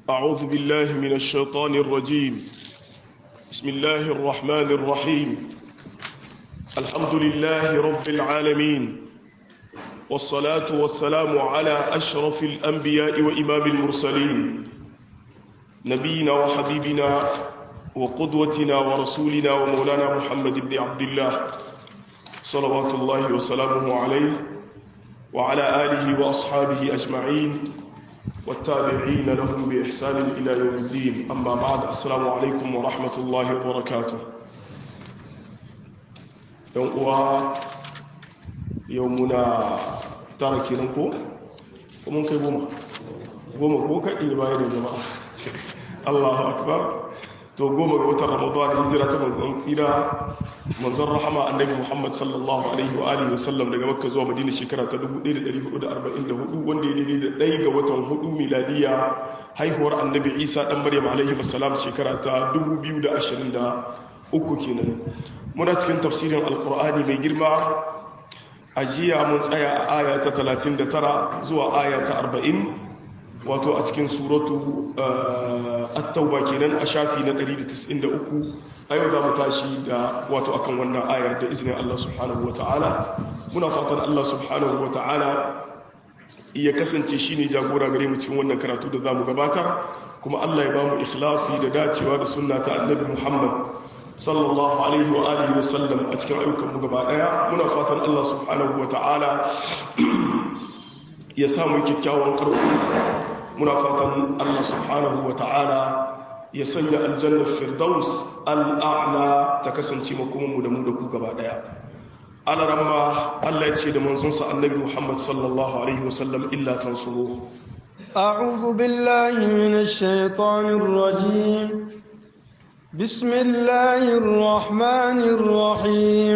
أعوذ بالله من الشيطان الرجيم بسم الله الرحمن الرحيم الحمد لله رب العالمين والصلاة والسلام على أشرف الأنبياء وإمام المرسلين نبينا وحبيبنا وقدوتنا ورسولنا ومولانا محمد بن عبد الله صلوات الله وسلامه عليه وعلى آله وأصحابه أجمعين والتابعين لهم بإحسان إلى يوم الدين أما بعد السلام عليكم ورحمة الله وبركاته يوم يومنا تركي لنكو ومن كي بوما بوما بوكا إلي باير جماعة الله أكبر to goma ga watan ramadan hijira ta manzon tsira manzon rahama annabi muhammad sallallahu alaihi wa alihi wasallam daga makka zuwa madina shekara ta 1444 wanda ya daidai da ɗaya ga watan hudu miladiya haihuwar annabi isa dan maryam alaihi wasallam shekara ta 2023 kenan muna cikin tafsirin alqur'ani mai girma a jiya mun tsaya a aya ta 39 zuwa aya ta 40 wato a cikin suratu at-tauba kenan a shafi na 193 a yau za mu tashi da wato akan wannan ayar da izinin Allah subhanahu wata'ala muna fatan Allah subhanahu wata'ala ya kasance shine jagora gare mu cikin wannan karatu da zamu gabatar kuma Allah ya ba mu ikhlasi da dacewa da sunna ta Annabi Muhammad sallallahu alaihi wa alihi wa sallam a cikin ayyukan mu gaba daya muna fatan Allah subhanahu wata'ala ya samu kyakkyawan karfi muna fatan Allah subhanahu wa ta'ala ya sanya aljannar firdaus al'a'la ta kasance makomanmu da mu da ku gaba daya alaramma Allah ya ce da manzonsa annabi Muhammad sallallahu alaihi wasallam illa tansuru أعوذ بالله من الشيطان الرجيم بسم الله الرحمن الرحيم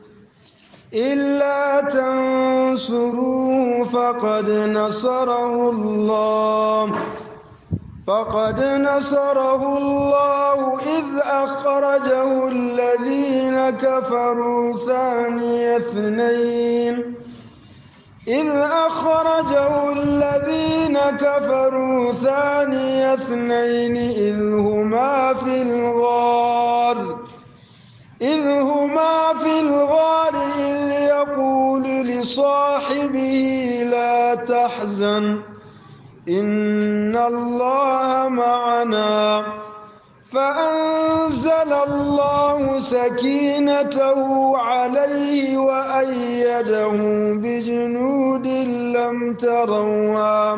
إلا تنصروه فقد نصره الله فقد نصره الله إذ أخرجه الذين كفروا ثاني اثنين إذ أخرجه الذين كفروا ثاني اثنين إذ هما في الغار إذ هما في الغار إذ يقول لصاحبه لا تحزن إن الله معنا فأنزل الله سكينته عليه وأيده بجنود لم تروها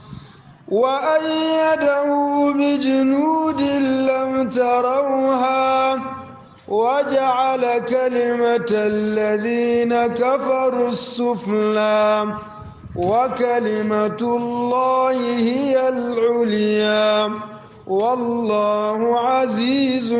وأيده بجنود لم تروها وجعل كلمة الذين كفروا السفلى وكلمة الله هي العليا والله عزيز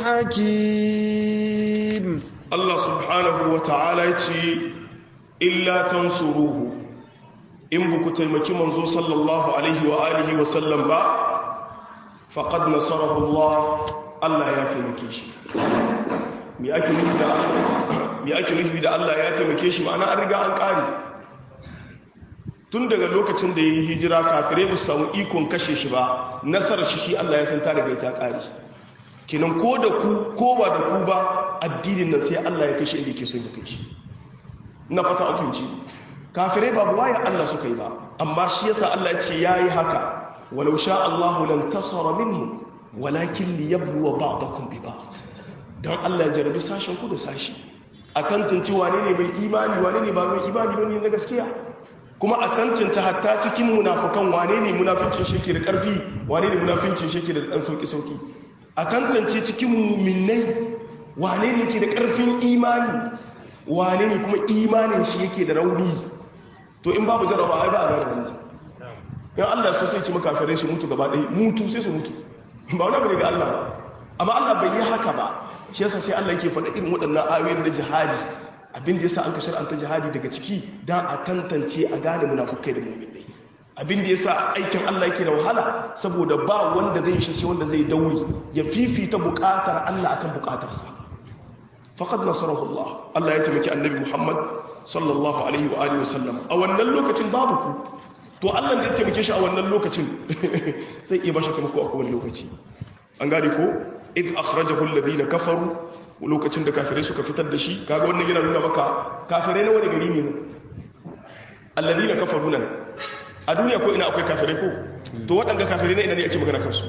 حكيم الله سبحانه وتعالى إلا تنصروه إن بكو تلمكي منزو صلى الله عليه وآله وسلم با فقد نصره الله الله يتمكي شي me ake nufi da Allah me ake nufi da Allah ya taimake shi ma'ana an riga an kare tun daga lokacin da yayi hijira kafirai ba samu ikon kashe shi ba nasarar shi shi Allah ya san ta daga ta kare kinan ko da ku ko ba da ku ba addinin nan sai Allah ya kashe inda yake so ya kashe ina fata an fahimci kafirai ba buwaye Allah suka yi ba amma shi yasa Allah ya ce yayi haka walau sha Allahu lan tasara minhu walakin liyabluwa ba'dakum bi ba'd don Allah ya jarabi sashen ku da sashi a tantance wane ne mai imani wane ne ba mai imani bane na gaskiya kuma a tantance hatta cikin munafukan wane ne munafincin shi ke da karfi wane ne munafincin shi ke da dan sauki sauki a tantance cikin mu'minnai wane ne ke da karfin imani wane ne kuma imanin shi yake da rauni to in babu jaraba ai ba a gane wannan yan Allah so sai ci makafirai su mutu gaba ɗaya mutu sai su mutu ba wani abu ne ga Allah ba amma Allah bai yi haka ba shi yasa sai Allah yake faɗa irin waɗannan ayoyin na jihadi abin da yasa an ka shar'anta jihadi daga ciki dan a tantance a gane munafukai da mu'minai abin da yasa aikin Allah yake da wahala saboda ba wanda zai shi sai wanda zai dauri ya fifita buƙatar Allah akan buƙatarsa faqad nasarahu Allah Allah ya taimaki annabi Muhammad sallallahu alaihi wa alihi wasallam a wannan lokacin babu ku to to Allah da ya taimake shi a wannan lokacin sai iya bashi taimako a kowane lokaci an gane ko iz akhrajahu alladhina kafaru lokacin da kafirai suka fitar da shi kaga wannan yana nuna maka kafirai na wani gari ne alladhina kafaru nan a duniya ko ina akwai kafirai ko to waɗanda kafirai na ina ne ake magana kansu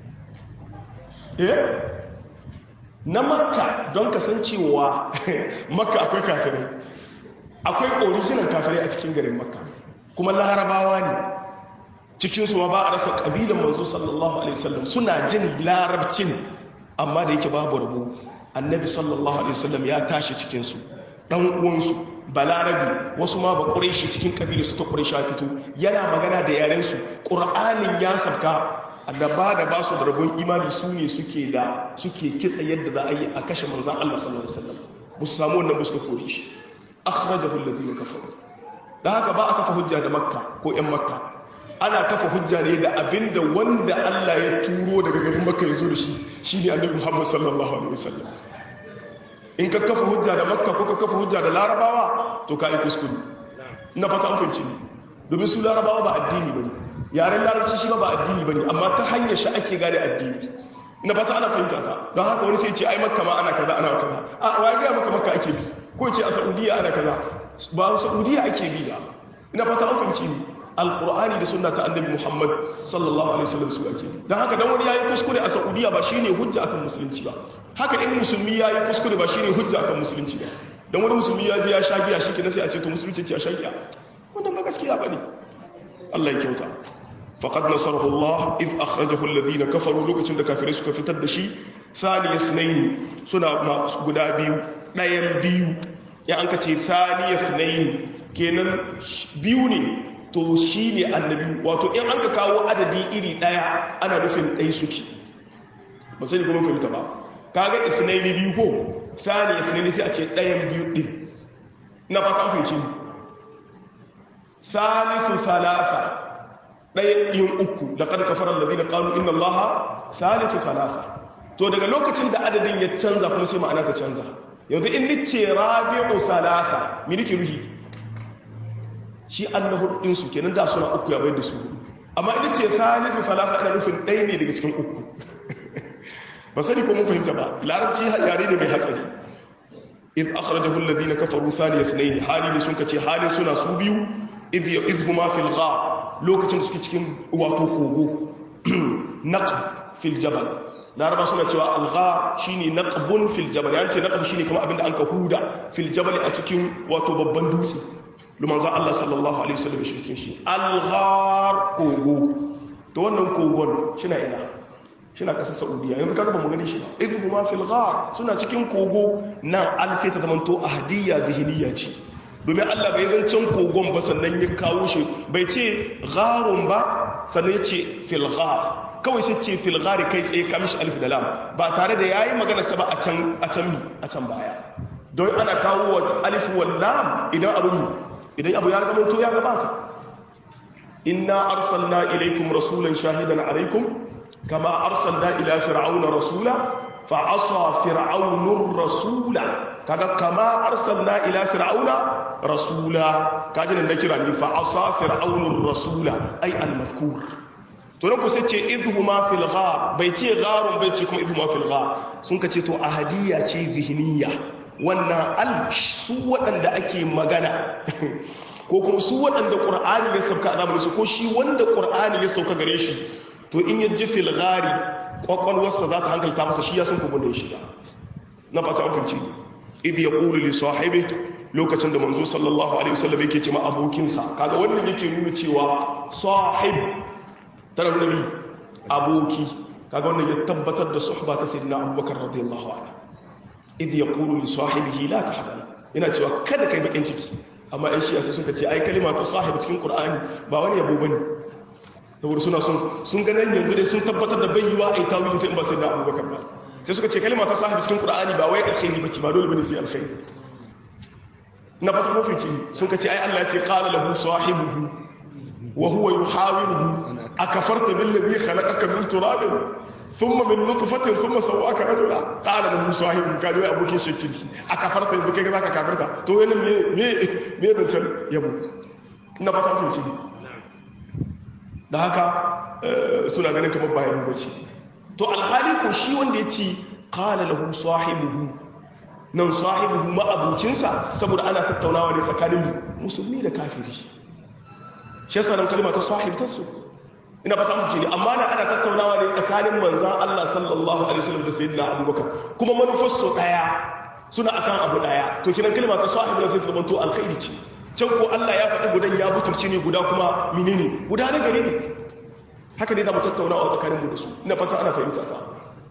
eh na makka don kasancewa makka akwai kafirai akwai original kafirai a cikin garin makka kuma larabawa ne cikinsu ma ba a rasa ƙabilan manzo sallallahu alaihi wasallam suna jin larabcin amma da yake babu rabu annabi sallallahu alaihi wasallam ya tashi cikinsu ɗan uwansu balarabi wasu ma ba ƙureshi cikin ƙabilu su ta ƙureshi fito yana magana da yarensu ƙur'anin ya sabka da ba da ba su da rabon imani su ne suke da suke kitsa yadda za a yi a kashe manzan Allah sallallahu alaihi wasallam ba su samu wannan ba suka kore shi akhrajahu alladhina kafaru da haka ba a kafa hujja da makka ko yan makka ana kafa hujja ne da abinda wanda Allah ya turo daga garin makka ya zo da shi shine annabi Muhammad sallallahu alaihi wasallam in ka kafa hujja da makka ko ka kafa hujja da larabawa to ka yi kuskure ina fata an fahimci ne domin su larabawa ba addini bane yaren larabci shi ba ba addini bane amma ta hanyar shi ake gane addini ina fata ana fahimta ta don haka wani sai ce ai makka ma ana kaza ana kaza a wai ga maka makka ake bi ko ce a saudiya ana kaza ba saudiya ake bi ba ina fata an fahimci ni alqur'ani da sunna ta annabi muhammad sallallahu alaihi wasallam su ake bi don haka dan wani yayi kuskure a saudiya ba shine hujja akan musulunci ba haka in musulmi yayi kuskure ba shine hujja akan musulunci ba dan wani musulmi ya je ya sha giya shikenan sai a ce to musulunci ce ya sha giya wannan ba gaskiya bane Allah ya kyauta faqad nasarahu Allah iz akhrajahu alladhina kafaru lokacin da kafirai suka fitar da shi thaniya ithnain suna guda biyu ɗayan biyu ya an ka ce thaniya ithnain kenan biyu ne to shine annabi wato in an ka kawo adadi iri ɗaya ana nufin ɗai suke ba sani kuma fahimta ba kaga ithnain biyu ko thaniya ithnain sai a ce ɗayan biyu ɗin na fata an fahimci thalithu thalatha ɗaya yin uku da kada kafarar da zina ƙalu inna allaha thalithu thalatha to daga lokacin da adadin ya canza kuma sai ma'ana ta canza yanzu in nice rabi'u thalatha mi nake ruhi shi annahu din su kenan da suna uku ya bayar da su amma in nice thalithu thalatha ina nufin ɗaya ne daga cikin uku ba sani ko mun fahimta ba larabci yare ne mai hatsari iz akhrajahu alladhina kafaru thaniya ithnayn hali ne sun kace halin suna su biyu iz iz huma fil ghar lokacin da suke cikin wato kogo naqb fil jabal laraba suna cewa algha shine naqbun fil jabal yance naqb shine kuma abinda an ka huda fil jabal a cikin wato babban dutse luman za Allah sallallahu alaihi wasallam shi cikin shi alghar kogo to wannan kogon shina ina shina kasar saudiya yanzu kaga ba mu gani shi ba idhu ma fil ghar suna cikin kogo nan al sai ta zamanto ahadiyya dhihniya ce domin Allah bai zancen kogon ba sannan ya kawo shi bai ce gharun ba sannan ya ce filghar kawai sai ce filghari kai tsaye kamishi alif da lam ba tare da yayi magana sa ba a can a can mi a can baya don ana kawo wa alif wal lam idan abu mi idan abu ya zama to ya gabata inna arsalna ilaykum rasulan shahidan alaykum kama arsalna ila fir'auna rasula fa asa fir'aunur rasula kaga kama arsalna ila fir'auna rasula kaji nan da kira ni fa asa fir'aunur rasula ay al-mazkur to nan ku sai ce idhuma fil ghar bai ce gharun bai ce kuma idhuma fil ghar sun ka ce to ahadiyya ce zihniya wannan al su waɗanda ake magana ko kuma su waɗanda qur'ani ya sauka a zamanin su ko shi wanda qur'ani ya sauka gare shi to in ya ji fil ghari kwakwalwarsa za ta hankalta masa shi ya san kuma da ya shiga na fata an finci idh yaqulu li sahibi lokacin da manzo sallallahu alaihi wasallam yake ce ma abokinsa kaga wannan yake nuna cewa sahib tana nuna ni aboki kaga wannan ya tabbatar da suhba ta sayyidina abubakar radiyallahu anhu idh yaqulu li sahibihi la tahzan yana cewa kada kai bakin ciki amma ai shi sai suka ce ai kalima ta sahib cikin qur'ani ba wani yabo bane saboda suna sun sun ga nan yanzu dai sun tabbatar da bai yiwa ai tawili ta in ba sayyidina abubakar ba sai suka ce kalima ta sahib cikin qur'ani ba wai alkhairi bace ba dole bane sai alkhairi na fata mafici sun ka ce ai Allah ya ce qala lahu sahibuhu wa huwa yuhawiruhu akafarta billadhi khalaqaka min turabin thumma min nutfatin thumma sawwaka rajula qala lahu sahibuhu ka dai abokin shakir shi akafarta yanzu kai zaka kafirta to yana me me me da can yabo na fata mafici da haka suna ganin kamar bayan bace to alhali ko shi wanda ya ce qala lahu sahibuhu nan sahibuhu ma'abucinsa saboda ana tattaunawa ne tsakanin musulmi da kafiri shi yasa nan kalma ta sahib ta su ina fata mu ne amma na ana tattaunawa ne tsakanin manzan Allah sallallahu alaihi wasallam da sayyidina Abubakar kuma manufar su daya suna akan abu daya to kiran kalma ta sahib na sai ta zama to alkhairi ce can ko Allah ya faɗi gudan ya butulci ne guda kuma menene guda na gare ne haka ne za mu tattauna a tsakanin mu da su ina fata ana fahimta ta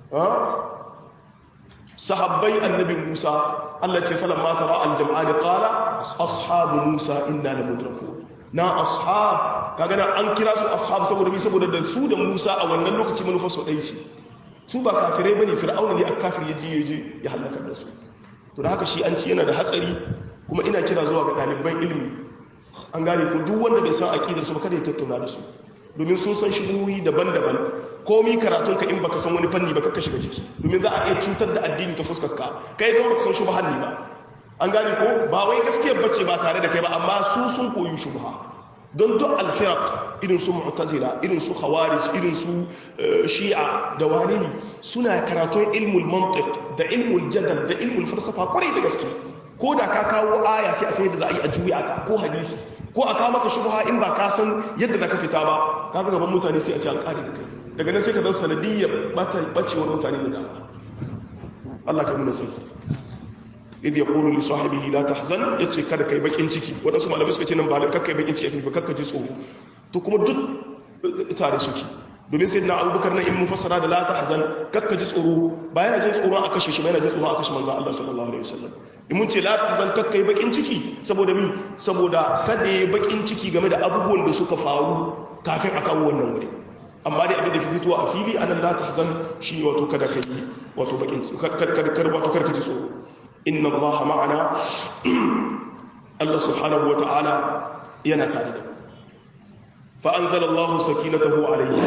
sahabbai annabi Musa Allah ce falan ma tara al-jam'an qala ashabu Musa inna la mudrakun na ashab kaga na an kira su ashab saboda mi saboda da su da Musa a wannan lokaci manufar su dai ce su ba kafirai bane fir'auna ne a kafir ya je ya je ya halaka da su to da haka shi an ci yana da hatsari kuma ina kira zuwa ga ɗaliban ilimi an gane ko duk wanda bai san aqidar su ba kada ya tattauna da su domin sun san shigohi daban-daban komi karatun ka in baka san wani fanni baka shiga ciki domin za a iya cutar da addini ta fuskar ka kai don baka san shubha ne ba an gane ko ba wai gaskiyar bace ba tare da kai ba amma su sun koyi shubha don duk alfiraq irin su mu'tazila irin su khawarij irin su shi'a da wani ne suna karatun ilmul mantiq da ilmul jadal da ilmul falsafa kwarai da gaske ko da ka kawo aya sai a sai da za a yi a juya ta ko hadisi ko a kawo maka shubha in ba ka san yadda za ka fita ba ka ga gaban mutane sai a ce an kare da kai daga nan sai ka zan sanadiyyar bacewar mutane da dama Allah ka nuna sai idh yaqulu li sahibihi la tahzan yace kada kai bakin ciki wadansu malamai suka ce nan ba da kakkai bakin ciki ba kakka ji tsoro to kuma duk tare suke domin sai na abubakar na in mufassara da la tahzan kakka ji tsoro ba yana jin tsoro a kashe shi ba yana jin tsoro a kashe manzon Allah sallallahu alaihi wasallam in mun ce la tahzan kakka yi bakin ciki saboda mi saboda kada yi bakin ciki game da abubuwan da suka faru kafin a kawo wannan wuri amma dai abin da fi fitowa a fili anan la tahzan shi wato kada kai wato bakin kada wato kada ka ji tsoro inna Allah ma'ana Allah subhanahu wa ta'ala yana tare da fa anzala Allah sakinatahu alayhi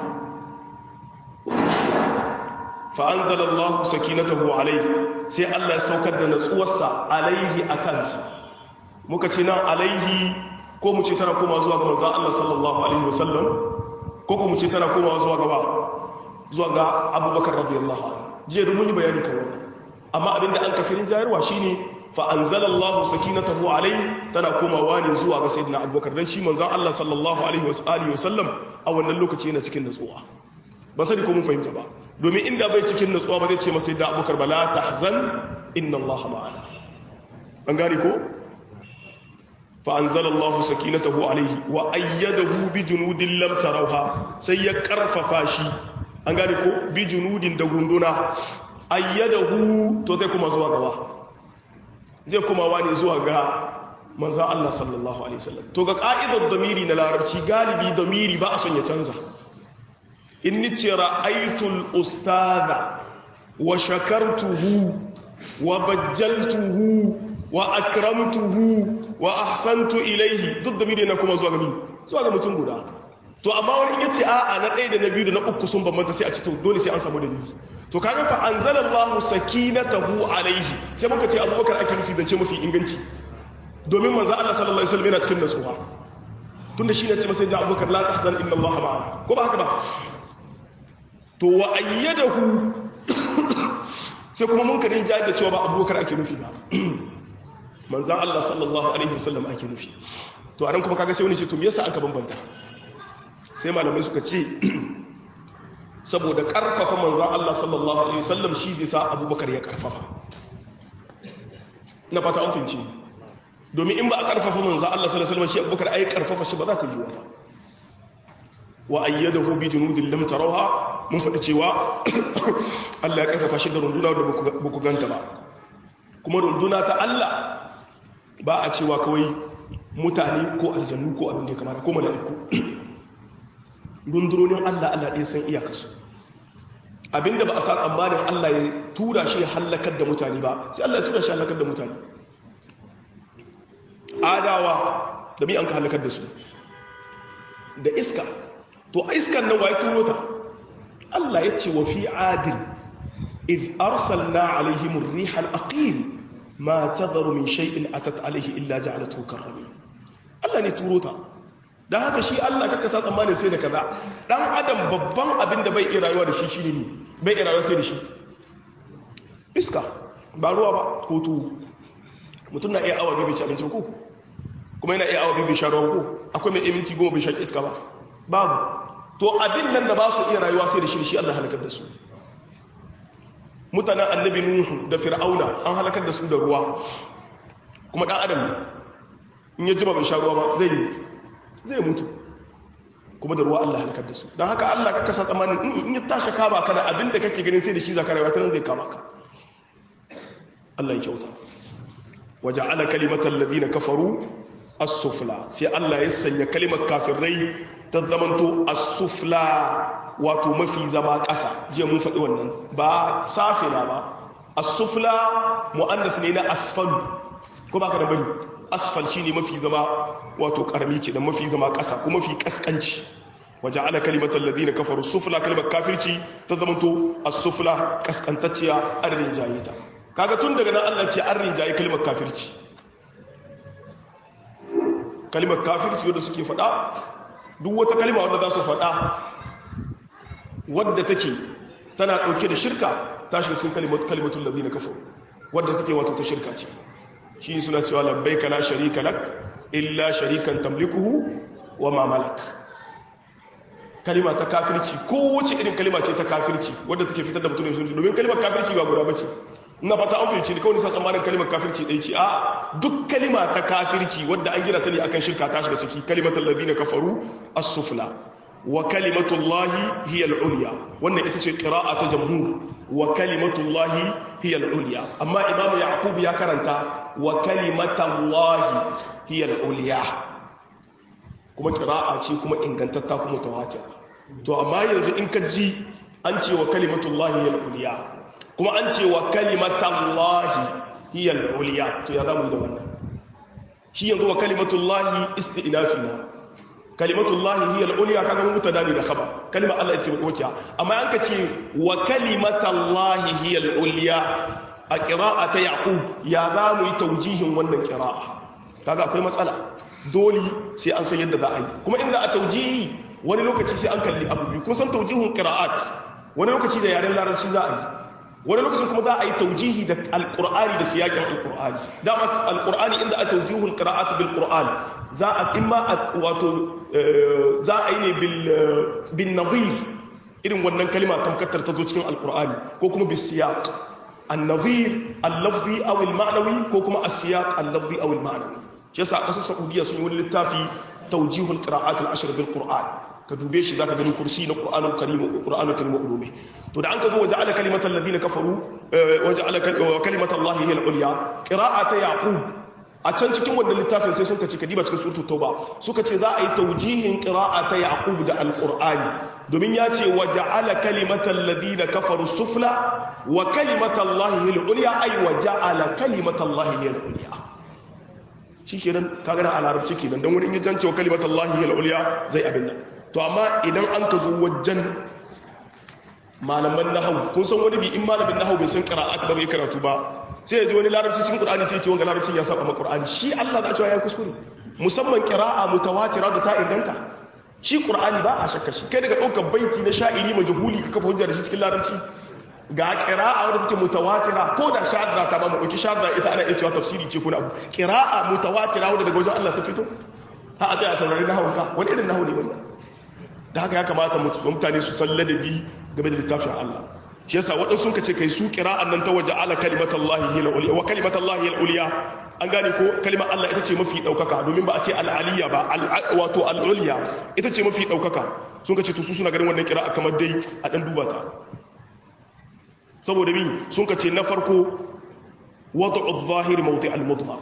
fa anzala Allah sakinatahu alayhi sai Allah ya saukar da natsuwarsa alayhi akansa muka ce nan alayhi ko mu ce tana koma zuwa ga manzon Allah sallallahu alaihi wasallam ko ko mu ce tana koma zuwa ga zuwa ga Abubakar radiyallahu anhu jiya mun yi bayani kan wannan amma abinda an kafirin jayarwa shine fa anzalallahu sakinatahu alayhi tana komawa ne zuwa ga sayyidina abubakar dan shi manzon Allah sallallahu alaihi wa sallam a wannan lokaci yana cikin nutsuwa ba sani ko mun fahimta ba domin inda bai cikin nutsuwa ba zai ce masa sayyidina abubakar bala tahzan inna Allah ma'ana an gane ko fa anzalallahu sakinatahu alayhi wa ayyadahu bi junudin lam tarawha sai ya karfafa shi an gane ko bi junudin da gunduna ayyadahu to zai kuma zuwa gaba zai kuma wani zuwa ga manzan Allah sallallahu alaihi wasallam to ga ka'idar damiri na larabci galibi damiri ba a son ya canza in nice ra'aitul ustadha wa shakartuhu wa bajjaltuhu wa akramtuhu wa ahsantu ilaihi duk damiri na kuma zuwa ga mi zuwa ga mutum guda to amma wani yace a'a na ɗaya da na biyu da na uku sun bambanta sai a cikin dole sai an samu dalili to kaga fa anzalallahu sakinatahu alaihi sai muka ce abubakar ake nufi zance mafi inganci domin manzo Allah sallallahu alaihi wasallam yana cikin nasuha tunda shi ne ce masa da abubakar la tahzan inna Allah ma'ana ko ba haka ba to wa ayyadahu sai kuma mun kadin jayar da cewa ba abubakar ake nufi ba manzo Allah sallallahu alaihi wasallam ake nufi to anan kuma kaga sai wani ce to me yasa aka bambanta sai malamai suka ce saboda karfafa manzan Allah sallallahu Alaihi wasallam shi zai sa abubakar ya karfafa na fata amfinci domin in ba a karfafa manzan Allah sallallahu Alaihi wasallam shi abubakar ai karfafa shi ba za ta yi wata wa ayyada hu bi junudin lam tarawha mun faɗi cewa Allah ya karfafa shi da runduna da ba ku ganta ba kuma runduna ta Allah ba a cewa kawai mutane ko aljannu ko abin da ya kamata ko mala'iku rundunonin Allah Allah ɗaya san iyakarsu abinda ba a sa tsammanin Allah ya tura shi ya hallakar da mutane ba sai Allah ya tura shi hallakar da mutane adawa da mi an ka hallakar da su da iska to iskan nan waye turo ta Allah ya ce wa fi adin iz arsalna alaihim ar-riha al-aqim ma tadharu min shay'in atat alaihi illa ja'alathu karrami Allah ne turo ta dan haka shi Allah kaka sa tsammanin sai da kaza dan adam babban abin da bai iya rayuwa da shi shine ne bai iya rayuwa sai da shi iska ba ruwa ba ko tuwo mutum na iya awa biyu bai ci abinci ko kuma yana iya awa biyu bai sha ruwa ko akwai mai minti goma bai sha iska ba babu to abin nan da ba su iya rayuwa sai da shi shi Allah halakar da su mutanen annabi nuhu da fir'auna an halakar da su da ruwa kuma dan adam in ya jima bai sha ruwa ba zai zai mutu kuma da ruwa Allah halakar da su don haka Allah ka kasa tsammanin in ya tashi kama ka da abin da kake ganin sai da shi zaka rayuwa ta nan zai kama ka Allah ya kyauta waja'ala kalimatal ladina kafaru as-sufla sai Allah ya sanya kalimar kafirai ta zamanto as-sufla wato mafi zama ƙasa jiya mun faɗi wannan ba safila ba as-sufla mu'annas ne na asfal ko ba ka da bari asfal shine mafi zama wato karami ke da mafi zama ƙasa ko mafi kaskanci waja'ala kalimatal ladina kafaru sufla kalimar kafirci ta zamanto as-sufla kaskantacciya adadin jayita kaga tun daga nan Allah ce an rinjaye kalimar kafirci kalimar kafirci wadda suke faɗa duk wata kalima wadda za su faɗa wadda take tana ɗauke da shirka ta shiga cikin kalimatun labi na kafa wadda take wato ta shirka ce shi suna cewa labbai ka la sharika lak illa sharikan tamlikuhu wa ma malak kalima ta kafirci kowace irin kalima ce ta kafirci wadda take fitar da mutum ne sun domin kalimar kafirci ba guda bace ina fata an fahimci ne kawai nisa tsammanin kalimar kafirci ɗaya ce a duk kalima ta kafirci wadda an gina ta ne akan shirka ta shiga ciki kalimatul ladina kafaru as-sufla wa kalimatullahi hiya al-ulya wannan ita ce qira'a ta jamhur wa kalimatullahi hiya al-ulya amma imam yaqub ya karanta wa kalimatullahi hiya al-ulya kuma qira'a ce kuma ingantatta kuma tawatir to amma yanzu in ka ji an ce wa kalimatullahi hiya al-ulya kuma an ce wa kalimatallahi hiya al-ulya to ya zamu da wannan shi yanzu wa kalimatullahi isti'nafi na kalimatullahi hiya al-ulya kaga mun mutada ne da khabar kalma Allah ce wakiya amma an ka ce wa kalimatallahi hiya al-ulya a qira'ata yaqub ya zamu yi taujihin wannan qira'a kaga akwai matsala dole sai an san yadda za a yi kuma inda a taujihi wani lokaci sai an kalli abu biyu kun san taujihun qira'at wani lokaci da yaren larabci za a yi wani lokacin kuma za a yi taujihi da alkur'ani da siyakin alkur'ani dama alkur'ani inda a taujihul qira'at bil qur'an za a imma wato za a yi ne bil bin nadhir irin wannan kalma tamkatar ta zo cikin alkur'ani ko kuma bis siyaq an-nadhir al-lafzi aw al-ma'nawi ko kuma as-siyaq al-lafzi aw al-ma'nawi shi yasa kasar saudiya sun yi wani littafi taujihul qira'at al-ashr bil qur'an ka dube shi zaka gani kursi na qur'anul karim qur'anul karim ulume to da an ka zo waja'ala kalimatal ladina kafaru waja'ala kalimatal lahi hiya al-ulya qira'ata yaqub a can cikin wannan littafin sai sun kace kadiba cikin suratul tauba suka ce za a yi taujihin qira'ata yaqub da al-qur'ani domin ya ce waja'ala kalimatal ladina kafaru sufla wa kalimatal lahi hiya al-ulya ay waja'ala kalimatal lahi hiya al-ulya shi kenan kaga da a larabci kenan dan wani in ya jance wa kalimatal lahi hiya al-ulya zai abin nan to amma idan an ka zo wajen malaman nahawu kun san wani bi in malamin nahawu bai san qira'at ba bai karatu ba sai ya ji wani larabci cikin qur'ani sai ya ce wanga larabcin ya saba ma qur'ani shi Allah da cewa ya kuskure musamman qira'a mutawatira da ta inganta shi qur'ani ba a shakka shi kai daga daukar baiti na sha'iri majhuli ka kafa hujja da shi cikin larabci ga qira'a wadda take mutawatira ko da shadda ta ba mu dauki shadda ita ana iya cewa tafsiri ce ko na abu qira'a mutawatira wadda daga wajen Allah ta fito ha a tsaya a saurari nahawun ka wani irin nahawu ne wannan da haka ya kamata mutane su san ladabi game da littafin Allah shi yasa waɗansu sun kace kai su qira'an nan ta waje ala kalimatallahi hiya al-ulya wa kalimatallahi hiya al-ulya an gane ko kalimar Allah ita ce mafi daukaka domin ba a ce al-aliyya ba wato al-ulya ita ce mafi daukaka sun kace to su suna ganin wannan qira'a kamar dai a dan duba ta saboda mi sun kace na farko wad'u adh-dhahir mawdi' al-mudmar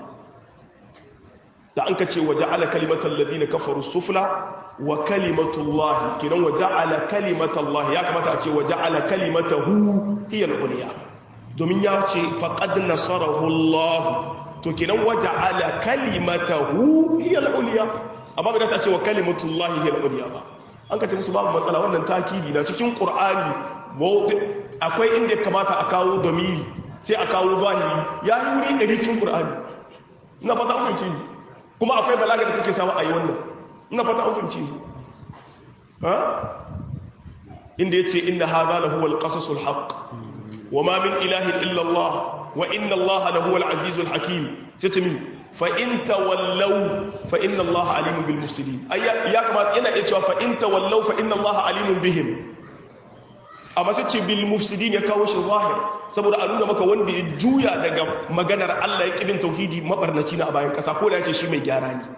da an kace waje ala kalimatal ladina kafaru sufla wa kalimatullahi kinan wa ja'ala kalimatallahi ya kamata a ce wa ja'ala kalimatahu hiya al-ulya domin ya ce faqad nasarahu Allah to kinan wa ja'ala kalimatahu hiya al-ulya amma bai ta ce wa kalimatullahi hiya al-ulya ba an ka ce musu babu matsala wannan takidi na cikin qur'ani akwai inda kamata a kawo damiri sai a kawo zahiri ya yi wuri ɗari cikin qur'ani ina fata an fahimci kuma akwai balaga da take samu a yi wannan ina fata an fahimci ha inda yace inna hadha lahu al-qasasul haqq wama min ilahin illa Allah wa inna Allah lahu al-azizul hakim sai ce min fa in tawallaw fa inna Allah alimun bil mufsidin ayya ya kamata yana iya cewa fa in tawallaw fa inna Allah alimun bihim amma sai ce bil mufsidin ya kawo shi zahir saboda a nuna maka wanda ya juya daga maganar Allah ya kibin tauhidi mabarnaci na a bayan kasa ko da yake shi mai gyara ne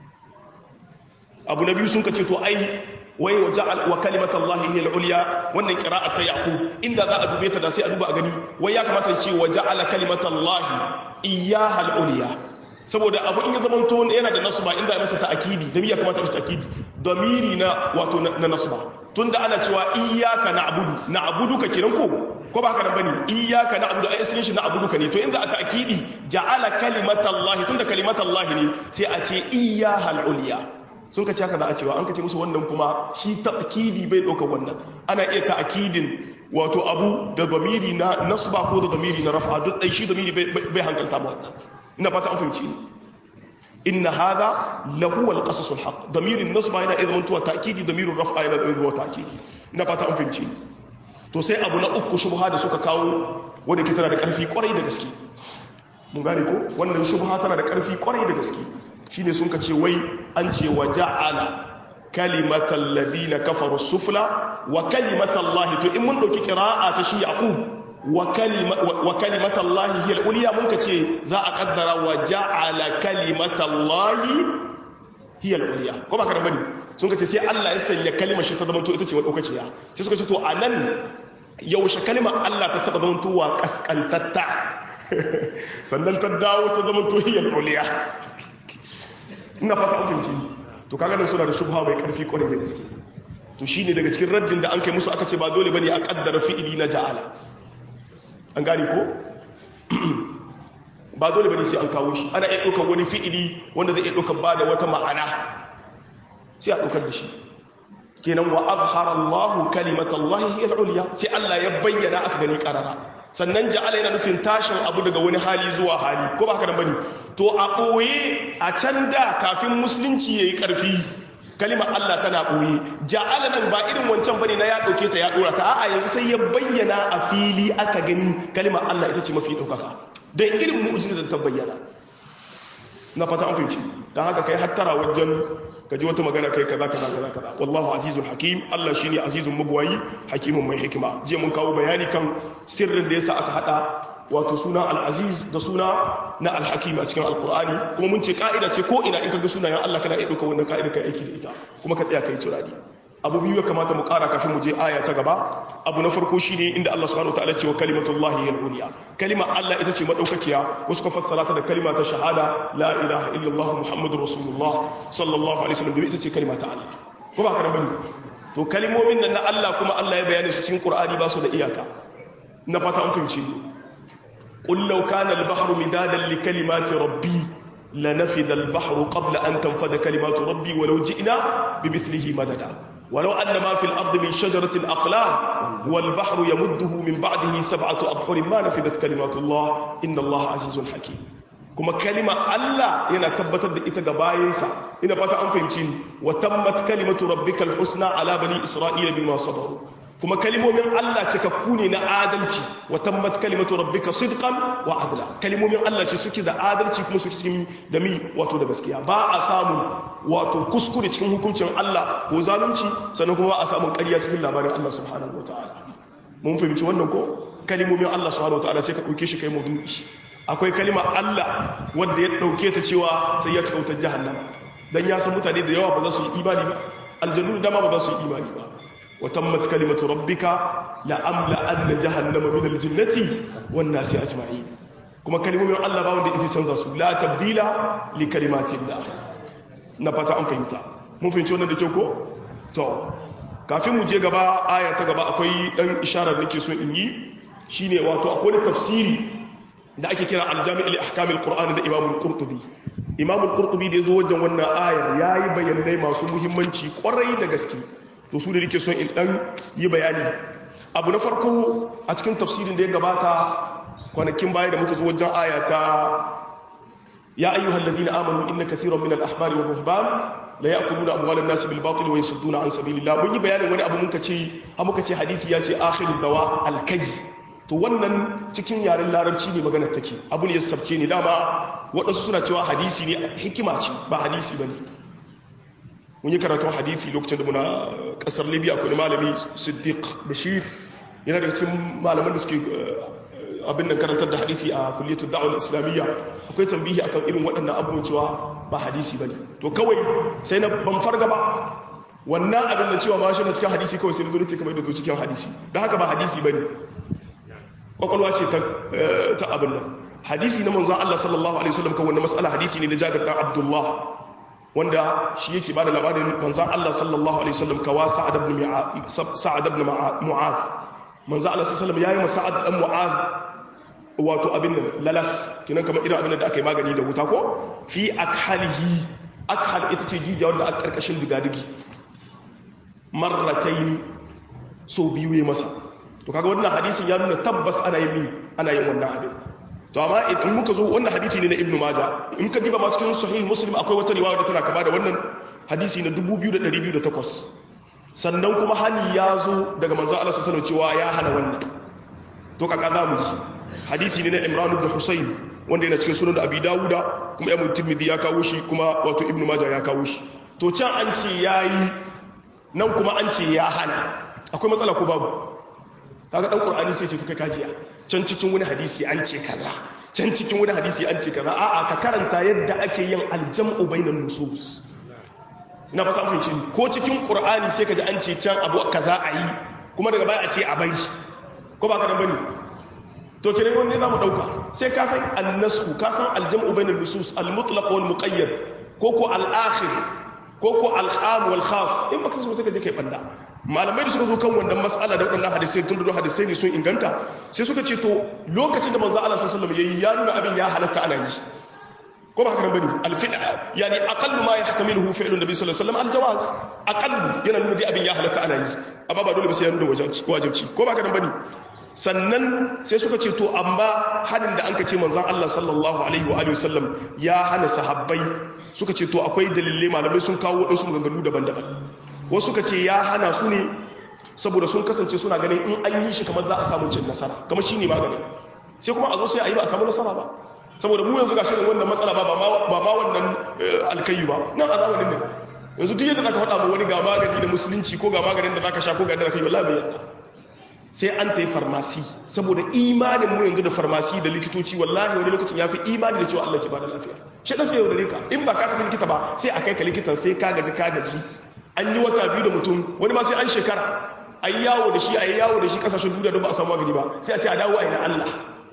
abu na biyu sun ka ce to ai wai wa ja'al wa kalimatallahi hiya al-ulya wannan qira'at ta yaqub inda za a dube ta da sai a duba a gani wai ya kamata ya ce wa ja'ala kalimatallahi iyyaha al-ulya saboda abu in ya zama to yana da nasba inda ya masa ta'kidi da ya kamata ya ta'kidi damiri na wato na nasba tunda ana cewa iyyaka na'budu na'budu ka kiran ko ko ba haka nan bane iyyaka na'budu ai asalin shi na'budu ka ne to inda a ta'kidi ja'ala kalimatallahi tunda kalimatallahi ne sai a ce iyyaha al-ulya sun ka ce haka za a cewa an ka ce musu wannan kuma shi ta'kidi bai ɗauka wannan ana iya ta'kidin wato abu da zamiri na nasba ko da zamiri na rafa duk ɗai shi zamiri bai hankalta ba wannan ina fata an fahimci inna hadha lahu al-qasas al-haq damirin nasba yana idan tuwa ta'kidi damirin rafa yana idan tuwa ta'kidi ina fata an fahimci to sai abu na uku shubha da suka kawo wanda ke tana da ƙarfi kwarai da gaske mun gane ko wannan shubha tana da ƙarfi kwarai da gaske shine sun ka ce wai an ce wa ja'ala kalimatal ladina kafaru sufla wa kalimatallahi to in mun dauki qira'a ta shi yaqub wa kalima wa kalimatallahi hiya al-ulya mun ka ce za a kaddara wa ja'ala kalimatallahi hiya al-ulya ko ba kana bane sun ka ce sai Allah ya sanya kalimar shi ta zama to ita ce madaukakiya sai suka ce to anan yaushe kalimar Allah ta taba zama to wa kaskantatta sannan ta dawo ta zama to hiya al-ulya ina fata an fahimci to kaga nan suna da shubha mai karfi kwarai da gaske to shine daga cikin raddin da an kai musu aka ce ba dole bane a kaddara fi'ili na ja'ala an gane ko ba dole bane sai an kawo shi ana iya ɗaukar wani fi'ili wanda zai iya ɗaukar ba da wata ma'ana sai a ɗaukar da shi kenan wa azhara Allah kalimatallahi hiya al-ulya sai Allah ya bayyana aka gani karara sannan ja'ala yana nufin tashin abu daga wani hali zuwa hali ko ba haka nan bane to a ɓoye a can da kafin musulunci yayi ƙarfi kalimar Allah tana ɓoye ja'ala nan ba irin wancan bane na ya ɗauke ta ya ɗora ta a'a yanzu sai ya bayyana a fili aka gani kalimar Allah ita ce mafi ɗaukaka don irin mu'jiza da ta bayyana na fata an fahimci don haka kai hattara wajen ka ji wata magana kai kaza kaza kaza kaza wallahu azizul hakim Allah shine azizun mabwayi hakimun mai hikima je mun kawo bayani kan sirrin da yasa aka hada wato suna al-aziz da suna na al-hakim a cikin alqur'ani kuma mun ce ka'ida ce ko ina in kaga sunayen Allah kana iya dauka wannan ka'ida kai aiki da ita kuma ka tsaya kai turani abu biyu ya kamata mu kara kafin mu je aya ta gaba abu na farko shine inda Allah subhanahu wataala ce wa kalimatullahi hiya al-ulya kalima Allah ita ce madaukakiya wasu ka fassara ta da kalima ta shahada la ilaha illallah muhammadur rasulullah sallallahu alaihi wasallam ita ce kalima ta Allah ko ba kana bane to kalimomin nan na Allah kuma Allah ya bayyana su cikin Qur'ani ba su da iyaka na fata an fahimci qul law kana al-bahru midadan li kalimati rabbi lanafida al-bahru qabla an tanfada kalimatu rabbi walau ji'na bimithlihi madada ولو أن ما في الأرض من شجرة أقلام والبحر يمده من بعده سبعة أبحر ما نفذت كلمات الله إن الله عزيز حكيم كما كلمة الله ينا تبتد إتغى باينسا إنا فتا أنفهمتين وتمت كلمة ربك الحسنى على بني إسرائيل بما صبروا kuma kalimomin Allah cikakku ne na adalci wa tammat kalimatu rabbika sidqan wa adla kalimomin Allah ce suke da adalci kuma suke cikin da mi wato da gaskiya ba a samu wato kuskure cikin hukuncin Allah ko zalunci sannan kuma ba a samun ƙarya cikin labarin Allah subhanahu wataala mun fahimci wannan ko kalimomin Allah subhanahu wataala sai ka dauke shi kai maudu'i akwai kalima Allah wanda ya dauke ta cewa sai ya cika wutar jahannama dan ya san mutane da yawa ba za su yi imani ba aljannu da dama ba za su yi imani ba وتمت كلمة ربك لأملأن جهنم من الجنة والناس أجمعين كما كلمة من الله باون دي إذا تنظر لا تبديل لكلمات الله نبتا أم فهمتا mun fahimci wannan da kyau ko to kafin mu je gaba aya ta gaba akwai dan isharar da nake so in yi shine wato akwai wani tafsiri da ake kira al-jami' li ahkam al-qur'an da imam al-qurtubi imam al-qurtubi da yazo wajen wannan aya yayi bayanai masu muhimmanci kwarai da gaske to su da nake son in dan yi bayani abu na farko a cikin tafsirin da ya gabata kwanakin baya da muka zo wajen aya ta ya ayyuhal ladina amanu inna kathiran min al-ahbari wal ruhban la ya'kuluna amwalan nas bil batil wa yasudduna an sabilillah mun yi bayanin wani abu muka ce ha muka ce hadisi ya ce akhiru dawa al kay to wannan cikin yaren larabci ne magana take abu ne ya sabce ne dama waɗansu suna cewa hadisi ne hikima ce ba hadisi bane mun yi karatun hadisi lokacin da muna kasar libya akwai malami siddiq bashir yana daga cikin malaman da suke abin nan karantar da hadisi a kulliyatul da'wal islamiyya akwai tambihi akan irin waɗannan abubuwan cewa ba hadisi bane to kawai sai na ban farga ba wannan abin da cewa ma shi na cikin hadisi kawai sai na zo ce kamar da zo cikin hadisi don haka ba hadisi bane kwakwalwa ce ta abin nan hadisi na manzon Allah sallallahu alaihi wasallam kan wannan mas'ala hadisi ne na Jabir dan Abdullah wanda shi yake bada labarin manzon Allah sallallahu alaihi wasallam kawa Sa'ad ibn Sa'ad ibn Mu'adh manzon Allah sallallahu alaihi wasallam yayi masa Sa'ad dan Mu'adh wato abin nan lalas kinan kamar irin abin da aka yi magani da wuta ko fi akhalihi akhal ita ce jijiya wanda a karkashin digadigi marrataini so biyu ya masa to kaga wannan hadisin ya nuna tabbas ana yin ana yin wannan abin to amma in muka zo wannan hadisi ne na ibnu maja in ka diba ma cikin sahih muslim akwai wata riwaya da tana kama da wannan hadisi na 2208 sannan kuma hani ya zo daga manzo Allah sallallahu alaihi cewa ya hana wannan to kaka za mu ji hadisi ne na imran ibn husayn wanda yana cikin sunan abi dawuda kuma ibn tirmidhi ya kawo shi kuma wato ibnu maja ya kawo shi to can an ce yayi nan kuma an ce ya hana akwai matsala ko babu kaga dan qur'ani sai ce to kai kajiya can cikin wani hadisi an ce kaza can cikin wani hadisi an ce kaza a'a ka karanta yadda ake yin aljam'u bainan nusus ina fata mun ce ko cikin qur'ani sai kaji an ce can abu kaza ayi kuma daga baya a ce a bari ko ba ka dan bane to kire wani zamu dauka sai ka san annasku ka san aljam'u bainan nusus almutlaq wal muqayyad ko ko al-akhir ko ko al-am wal khas in baka so sai ka je kai banda malamai da suka zo kan wannan mas'ala da waɗannan hadisai tun da hadisai ne sun inganta sai suka ce to lokacin da manzo Allah sallallahu alaihi wasallam yayi ya nuna abin ya halatta ana yi ko ba haka nan bane alfida yani aqallu ma yahtamiluhu fi'lu nabi sallallahu alaihi wasallam aljawaz aqallu yana nuna dai abin ya halatta ana yi amma ba dole ba sai ya nuna wajibi wajibi ko ba haka nan bane sannan sai suka ce to amma hadin da anka ce manzon Allah sallallahu alaihi wa alihi wasallam ya hana sahabbai suka ce to akwai dalilai malamai sun kawo wadansu maganganu daban-daban wasu ka ce ya hana su ne saboda sun kasance suna ganin in an yi shi kamar za a samu cin nasara kamar shi ne magani sai kuma a zo sai a yi ba a samu nasara ba saboda mu yanzu ga shirin wannan matsala ba ba ma wannan alkayu ba nan a zamanin nan yanzu duk yadda zaka faɗa ma wani ga magani da musulunci ko ga maganin da zaka sha ko ga yadda zaka yi wallahi bai yadda sai an ta yi farmasi saboda imanin mu yanzu da farmasi da likitoci wallahi wani lokacin ya fi imani da cewa Allah ke bada lafiya shi lafiya yau da rika in ba ka tafi likita ba sai a kai ka likitan sai ka gaji ka gaji an yi wata biyu da mutum wani ma sai an shekara a yi yawo da shi a yi yawo da shi kasashen duniya don ba a samu magani ba sai a ce a dawo a yi na Allah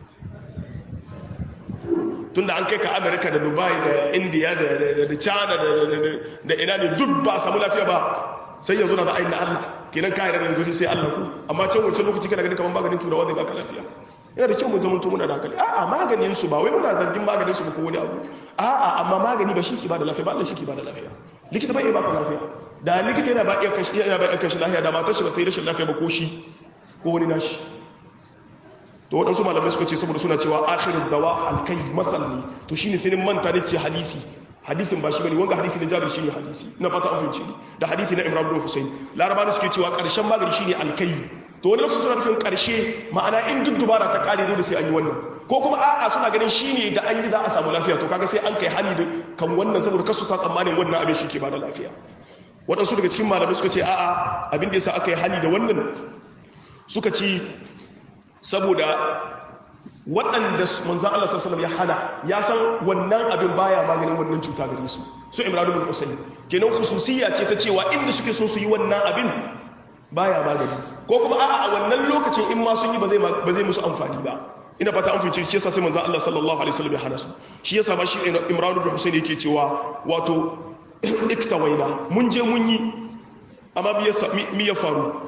tunda an kai ka amerika da dubai da india da china da ina ne duk ba a samu lafiya ba sai yanzu na za a yi na Allah kenan ka yarda yanzu sai Allah ku amma can wancan lokaci kana gani kamar maganin turawa zai baka lafiya yana da kyau mun zama muna da hankali a'a maganin su ba wai muna zargin maganin su ba ko wani abu a'a amma magani ba shi ke ba da lafiya ba Allah shi ke ba da lafiya likita bai iya baka lafiya da likita yana ba iya kashi yana ba iya kashi lafiya da matar shi ba ta yi rashin lafiya ba ko shi ko wani nashi to waɗansu malamai suka ce saboda suna cewa akhirin dawa alkai masal ne to shine sai manta ne ce hadisi hadisin ba shi bane wanga hadisi na Jabir shine hadisi ina fata an fahimci da hadisi na Imran bin Husayn larabawa suke cewa karshen magani shine alkai to wani lokaci suna nufin karshe ma'ana in duk dubara ta kare dole sai an yi wannan ko kuma a'a suna ganin shine da an yi za a samu lafiya to kaga sai an kai hali da kan wannan saboda kasu sa tsammanin wannan abin shi ke bada lafiya waɗansu daga cikin malamai suka ce a'a abin da yasa aka yi hali da wannan suka ci saboda waɗanda manzan Allah sallallahu ya hana ya san wannan abin baya maganin wannan cuta gare su su imranu bin husayn kenan khususiyya ce ta cewa inda suke so su yi wannan abin baya magani ko kuma a'a a wannan lokacin in ma sun yi ba zai ba zai musu amfani ba ina fata an fice shi yasa sai manzan Allah sallallahu alaihi wasallam ya hana su shi yasa ba shi imranu bin husayn yake cewa wato iktawaina mun je mun yi amma mi ya faru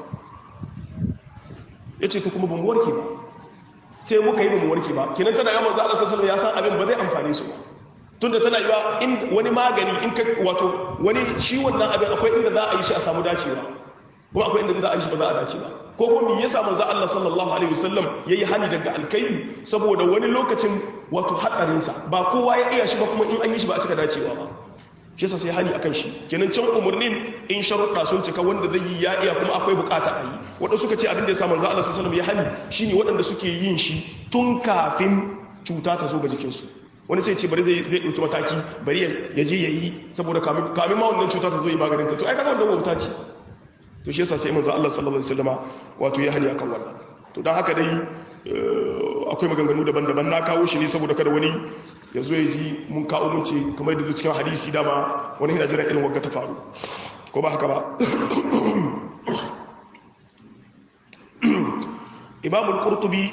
yace to kuma ban warke ba sai muka yi mu warke ba kenan tana yawan za a sassan ya san abin ba zai amfane su ba tunda tana yiwa in wani magani in ka wato wani shi wannan abin akwai inda za a yi shi a samu dacewa kuma akwai inda za a yi shi ba za a dace ba ko kuma me yasa manzo Allah sallallahu alaihi wasallam yayi hani daga alkai saboda wani lokacin wato hadarin sa ba kowa ya iya shi ba kuma in an yi shi ba a cika dacewa ba shi yasa sai hani akan shi kenan can umarnin in sharuɗa sun cika wanda zai yi ya iya kuma akwai bukata a yi waɗanda suka ce abin da ya sa manzo Allah sallallahu alaihi wasallam ya hani shine waɗanda suke yin shi tun kafin cuta ta zo ga jikinsu wani sai ce bari zai zai dauki mataki bari ya je yayi saboda kamin kamin ma wannan cuta ta zo yi maganin ta to ai kaga wannan wauta ce to shi yasa sai manzo Allah sallallahu alaihi wasallama wato ya hani akan wannan to dan haka dai akwai maganganu daban-daban na kawo shi ne saboda kada wani ya zo ya ji mun kawo mun ce kamar da cikin hadisi dama wani yana jira irin wagga ta faru ko ba haka ba imamul qurtubi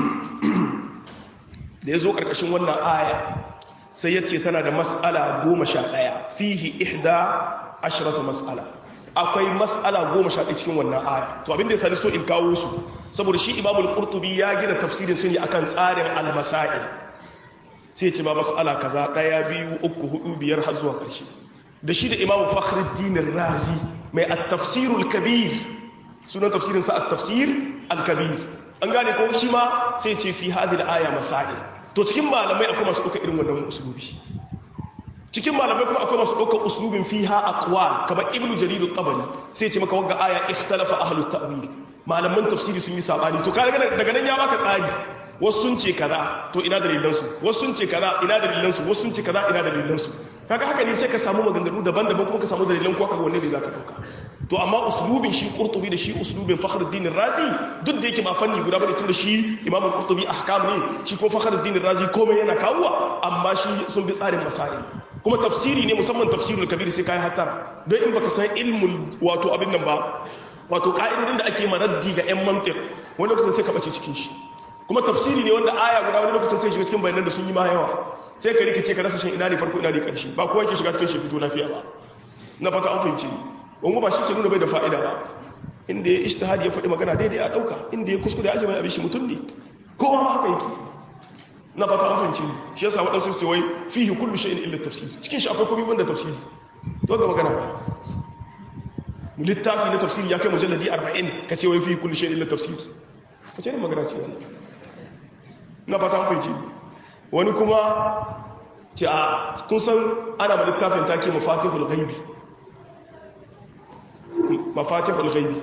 da ya zo karkashin wannan aya sai ya ce tana da mas'ala goma sha ɗaya fihi ihda ashirata mas'ala akwai mas'ala goma sha ɗaya cikin wannan aya to abin da ya sani so in kawo su saboda shi imamul qurtubi ya gina tafsirin su ne akan tsarin al-masail sai ce ba mas'ala kaza ɗaya biyu uku hudu biyar har zuwa ƙarshe da shi da imamu fakhruddin razi mai at-tafsirul kabir sunan tafsirin sa at-tafsir al-kabir an gane ko shi ma sai ce fi hadhihi al-aya masail to cikin malamai akwai masu ɗaukar irin wannan usulubi cikin malamai kuma akwai masu ɗaukar usulubin fiha aqwal kamar ibnu jarir at-tabari sai ce maka wagga aya ikhtalafa ahlut ta'wil malaman tafsiri sun yi sabani to kaga daga nan ya baka tsari wasu sun ce kaza to ina dalilan su wasu sun ce kaza ina dalilan su wasu sun ce kaza ina dalilan su kaga haka ne sai ka samu maganganu daban-daban kuma ka samu dalilan ko kaga wanne ne zaka dauka to amma uslubin shi qurtubi da shi uslubin fakhruddin razi duk da yake ba fanni guda bane tunda shi imamu qurtubi ahkam ne shi ko fakhruddin razi komai yana kawowa amma shi sun bi tsarin masail kuma tafsiri ne musamman tafsirul kabir sai kai hatara don in baka san ilmul wato abin nan ba wato ka'idodin da ake maraddi ga yan mantiq wani lokacin sai ka bace cikin shi kuma tafsiri ne wanda aya guda wani lokacin sai shiga cikin bayanan da sun yi ma yawa sai ka rikice ka rasa shin ina ne farko ina ne karshe ba kowa yake shiga cikin shi fito lafiya ba na fata an fahimci wani ba shi ke nuna bai da fa'ida ba inda ya ishtihadi ya faɗi magana daidai a ɗauka inda ya kuskure ya mai abin shi mutum ne kowa ma haka yake na fata an fahimci shi yasa waɗansu su wai fihi kullu shay'in illa tafsir cikin shi akwai komai banda tafsiri to ga magana ba littafi na tafsiri ya kai mujalladi 40 ka ce wai fihi kullu shay'in illa tafsir ka ce ne magana ce wannan na fata an fahimci wani kuma ce a kun san ana ma littafin take mafatihul ghaibi mafatihul ghaibi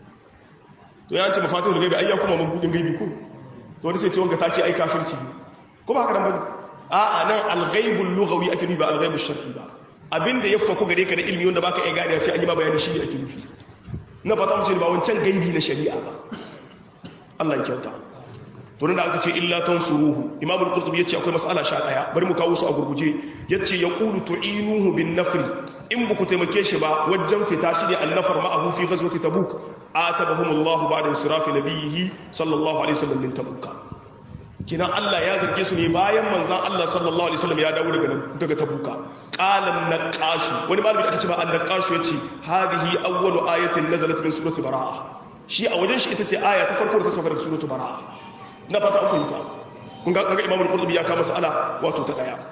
to ya ce mafatihul ghaibi ayya kuma mabudin gaibi ko to wani sai ce wanga take ai kafirci ne ko ba haka nan bane a'a nan al-ghaibul lughawi ake nufi ba al-ghaibul shar'i ba abinda ya faku gare ka da ilmi wanda baka iya gane sai an yi ma bayani shi ne ake nufi na fata mu ce ba wancan gaibi na shari'a ba Allah ya kyauta to da aka ce illa tansuruhu imam al-qurtubi yace akwai mas'ala sha daya bari mu kawo su a gurguje yace yaqulu tu'inuhu bin nafri in buku taimake shi ba wajen fita shi ne annafar ma'ahu fi ghazwati tabuk atabahum Allah ba'da insirafi nabiyhi sallallahu alaihi wasallam min tabuka kina Allah ya zarge su ne bayan manzon Allah sallallahu alaihi wasallam ya dawo daga daga tabuka qalan naqash wani malami da aka ce ba an-naqash yace hadhihi awwalu ayatin nazalat min surati baraa shi a wajen shi ita ce aya ta farko da ta sauka daga suratu baraa na fata uku yi ta kun ga kaga imamul qurtubi ya kama mas'ala wato ta daya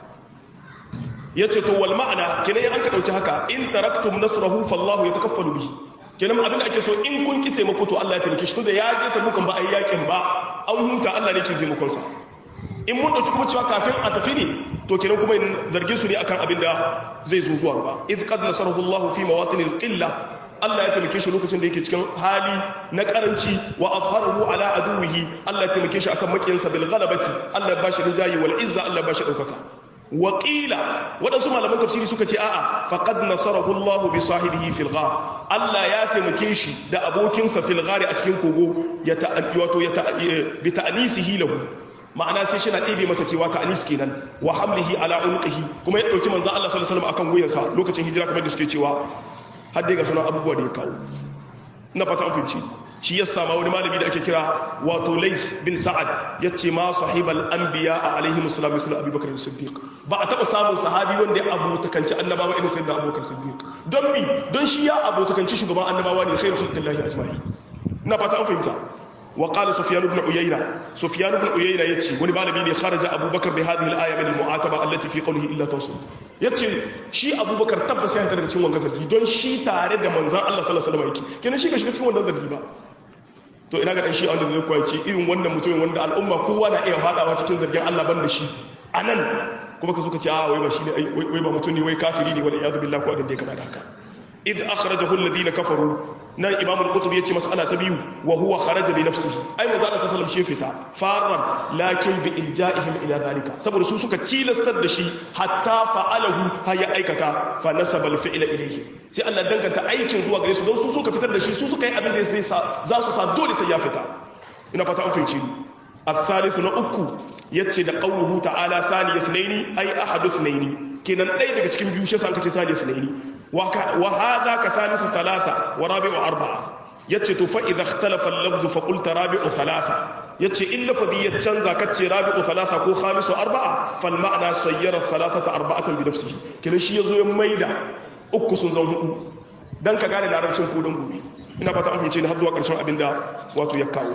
yace to wal ma'ana kenan an ka dauki haka in taraktum nasrahu fallahu yatakaffalu bihi kenan abin da ake so in kun ki taimako to Allah ya taimake shi tunda ya je ta bukan ba ai yakin ba an huta Allah ne ke taimakon sa in mun dauki kuma cewa kafin a tafi ne to kenan kuma zargin su ne akan abin da zai zo zuwa gaba id qad nasarahu Allah fi mawatin qilla Allah ya taimake shi lokacin da yake cikin hali na karanci wa azharahu ala aduwihi Allah ya taimake shi akan makiyansa bil ghalabati Allah ya bashi rijayi wal izza Allah ya bashi daukaka wa qila wadansu malaman tafsiri suka ce a'a faqad nasarahu Allah bi sahibihi fil ghar Allah ya taimake shi da abokinsa fil ghar a cikin kogo ya wato ya bi ta'nisihi lahu ma'ana sai shi na ɗebe masa kewa ta'anis kenan wa hamlihi ala unqihi kuma ya dauki manzo Allah sallallahu alaihi wasallam akan wuyansa lokacin hijira kamar da suke cewa har dai ga sunan abubuwa da ya kawo na fata an fahimci shi ya sama wani malami da ake kira wato laif bin sa'ad ya ce ma sahibal anbiya a alaihi musulam misal abubakar siddiq ba a taɓa samun sahabi wanda ya abotakanci annabawa irin sai da abubakar siddiq don bi don shi ya abotakanci shugaban annabawa ne khairu khalqillahi ajma'i na fata an fahimta wa qala sufyan ibn uyayna sufyan ibn uyayna yace wani malami ne kharaja abubakar bi hadhihi al-aya min al-mu'ataba allati fi qawlihi illa tawsul yace shi abubakar tabbas ya daga cikin wannan zargi don shi tare da manzon Allah sallallahu alaihi wasallam yake kenan shi ga shiga cikin wannan zargi ba to ina ga dan shi wanda zai kwaci irin wannan mutumin wanda al'umma kowa na iya fadawa cikin zargin Allah ban da shi anan kuma ka zo ka ce a wai ba shi ne wai ba mutum ne wai kafiri ne wal iyad billahi ko abin da ya kama da haka id akhrajahu alladhina kafaru nan imam al-qutb yace mas'ala ta biyu wa huwa kharaja bi nafsihi ai manzo Allah sallallahu alaihi fita faran lakin bi ilja'ihim ila zalika saboda su suka cilastar da shi hatta fa'alahu har ya aikata fa nasaba al-fi'la ilayhi sai Allah danganta aikin zuwa gare su don su suka fitar da shi su suka yi abin da zai sa za su sa dole sai ya fita ina fata an fahimci ni الثالث نأكو يتشي دا قوله تعالى ثاني اثنين أي أحد اثنين كنا نأي دا كتكين بيوشي سانك ثاني اثنين وهذا كثالث ثلاثة ورابع أربعة يتشي فإذا اختلف اللفظ فقلت رابع ثلاثة يتشي إلا فذي يتشنزا كتشي رابع ثلاثة كو خامس أربعة فالمعنى سير الثلاثة أربعة بنفسه كنا شي يزو يميدا أكو سنزون dan ka gane larabcin kodon gobe ina fata an fice ni har zuwa karshen abinda wato ya kawo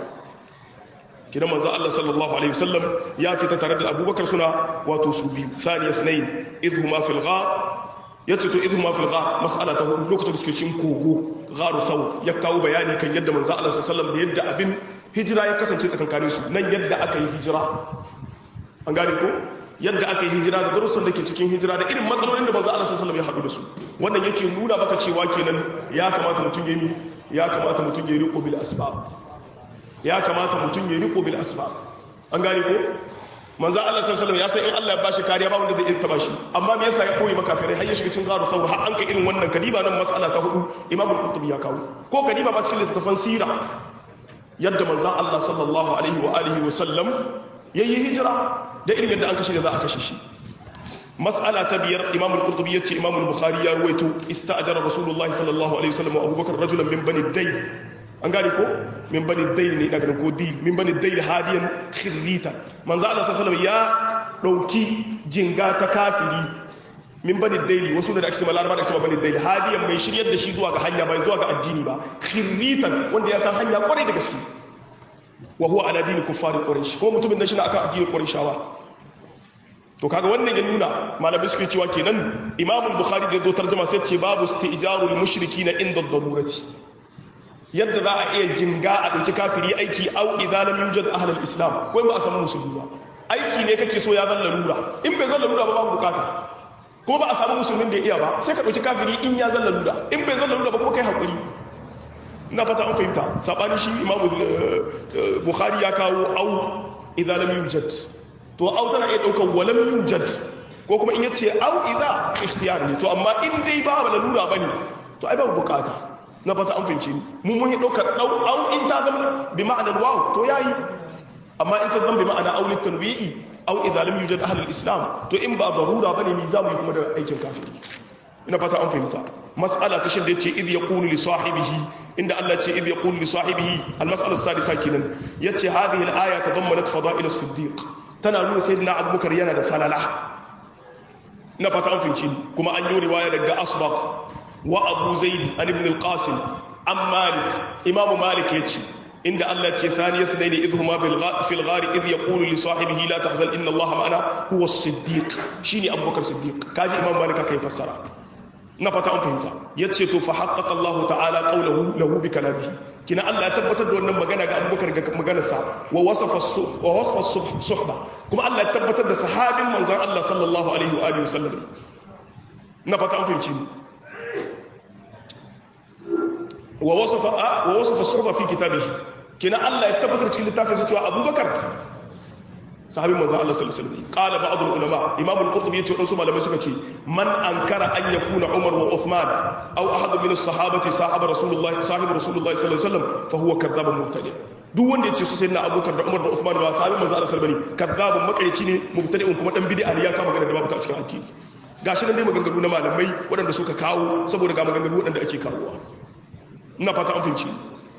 kidan manzo Allah sallallahu alaihi wasallam ya fita tare da Abubakar suna wato su biyu thaniya thnain idhuma fil ghar yace to idhuma fil ghar mas'ala ta hudu lokacin da suke cikin kogo gharu saw ya kawo bayani kan yadda manzo Allah sallallahu alaihi wasallam da yadda abin hijira ya kasance tsakankanin su nan yadda aka yi hijira an gane ko yadda aka yi hijira da darussan da ke cikin hijira da irin matsalolin da manzo Allah sallallahu alaihi wasallam ya haɗu da su wannan yake nuna maka cewa kenan ya kamata mutum ya yi ya kamata mutum ya riko bil asbab ya kamata mutum ya riko bil asbab an gane ko manzo Allah sallallahu alaihi wasallam ya san in Allah ya bashi kariya ba wanda zai iya taba shi amma me yasa ya koyi makafirai har ya shiga cikin garu saur har an ka irin wannan kadiba nan mas'ala ta hudu Imam al-Qurtubi ya kawo ko kadiba ba cikin littafin sira yadda manzo Allah sallallahu alaihi wa alihi wa sallam yayi hijira da irin yadda an kashe da za a kashe shi mas'ala ta biyar Imam al-Qurtubi yace Imam al-Bukhari ya ruwaito ista'jara Rasulullahi sallallahu alaihi wasallam wa Abubakar rajulan min bani Dayn an gane ko min bani dail ne daga ko dil min bani dail hadiyan khirrita manzo Allah sallallahu ya dauki jinga ta kafiri min bani dail wasu da ake cewa laraba da ake cewa bani dail hadiyan mai shiryar da shi zuwa ga hanya bai zuwa ga addini ba khirritan wanda ya san hanya kwarai da gaske wa huwa ala dini kuffar quraish ko mutumin nan shi akan addinin qurayshawa to kaga wannan ya nuna malamai suke cewa kenan imamul bukhari da zo tarjuma sai ce babu istijarul mushrikina inda darurati yadda za a iya jinga a ɗauki kafiri aiki au idan lam yujad ahlul islam ko ba a samu musulmi ba aiki ne kake so ya zan larura in bai zan larura ba babu bukata ko ba a samu musulmin da ya iya ba sai ka ɗauki kafiri in ya zan larura in bai zan larura ba kuma kai hakuri ina fata an fahimta sabani shi imamu bukhari ya kawo au idan lam yujad to au tana iya ɗaukar wa lam yujad ko kuma in yace au idza ikhtiyar ne to amma in dai ba larura bane to ai babu bukata na fata an fince ni mun mun ɗaukar ɗau au in ta zama bi ma'anar waw to yayi amma in ta zama bi ma'ana au lit tanwi'i au idza lam yujad ahli al-islam to in ba darura bane ni zamu yi kuma da aikin kafiri ina fata an fahimta mas'ala ta shinde ce idh yaqulu li sahibihi inda Allah ce idh yaqulu li sahibihi al-mas'ala as-sadisa kenan yace hadhihi al-aya tadammanat fada'il as-siddiq tana nuna sayyidina abubakar yana da falala ina fata an fahimci kuma an yi riwaya daga asbaq وأبو زيد عن ابن القاسم عن مالك إمام مالك يتي عند الله ثانية اثنين إذ هما في الغار إذ يقول لصاحبه لا تحزن إن الله معنا هو الصديق شيني أبو بكر الصديق كاجي إمام مالك كيف فسر نفتا أن فهمت يتشي فحقق الله تعالى قوله له بكلامه كنا الله تبتد وأن مغانا أبو بكر مغانا سا ووصف ووصف الصحبة كما الله تبتد صحابي من الله صلى الله عليه وآله وسلم نفتا أن فهمت wa wasafa wa wasafa suhba fi kitabihi kina Allah ya tabbatar cikin littafin sa cewa Abubakar sahabin manzon Allah sallallahu alaihi wasallam qala ba'd ulama imam al-qurtubi yace wadansu malamai suka ce man ankara an yakuna umar wa uthman aw ahad min as-sahabati sahaba rasulullah sahib rasulullah sallallahu alaihi wasallam fa huwa kadhabun mubtadi duk wanda yace su sai na abubakar da umar da uthman ba sahabin manzon Allah sallallahu alaihi wasallam kadhabun makarici ne mubtadi'un kuma dan bid'a ne ya kama magana da babu ta cikin addini gashi nan dai maganganu na malamai waɗanda suka kawo saboda ga maganganu waɗanda ake kawowa ina fata an fahimci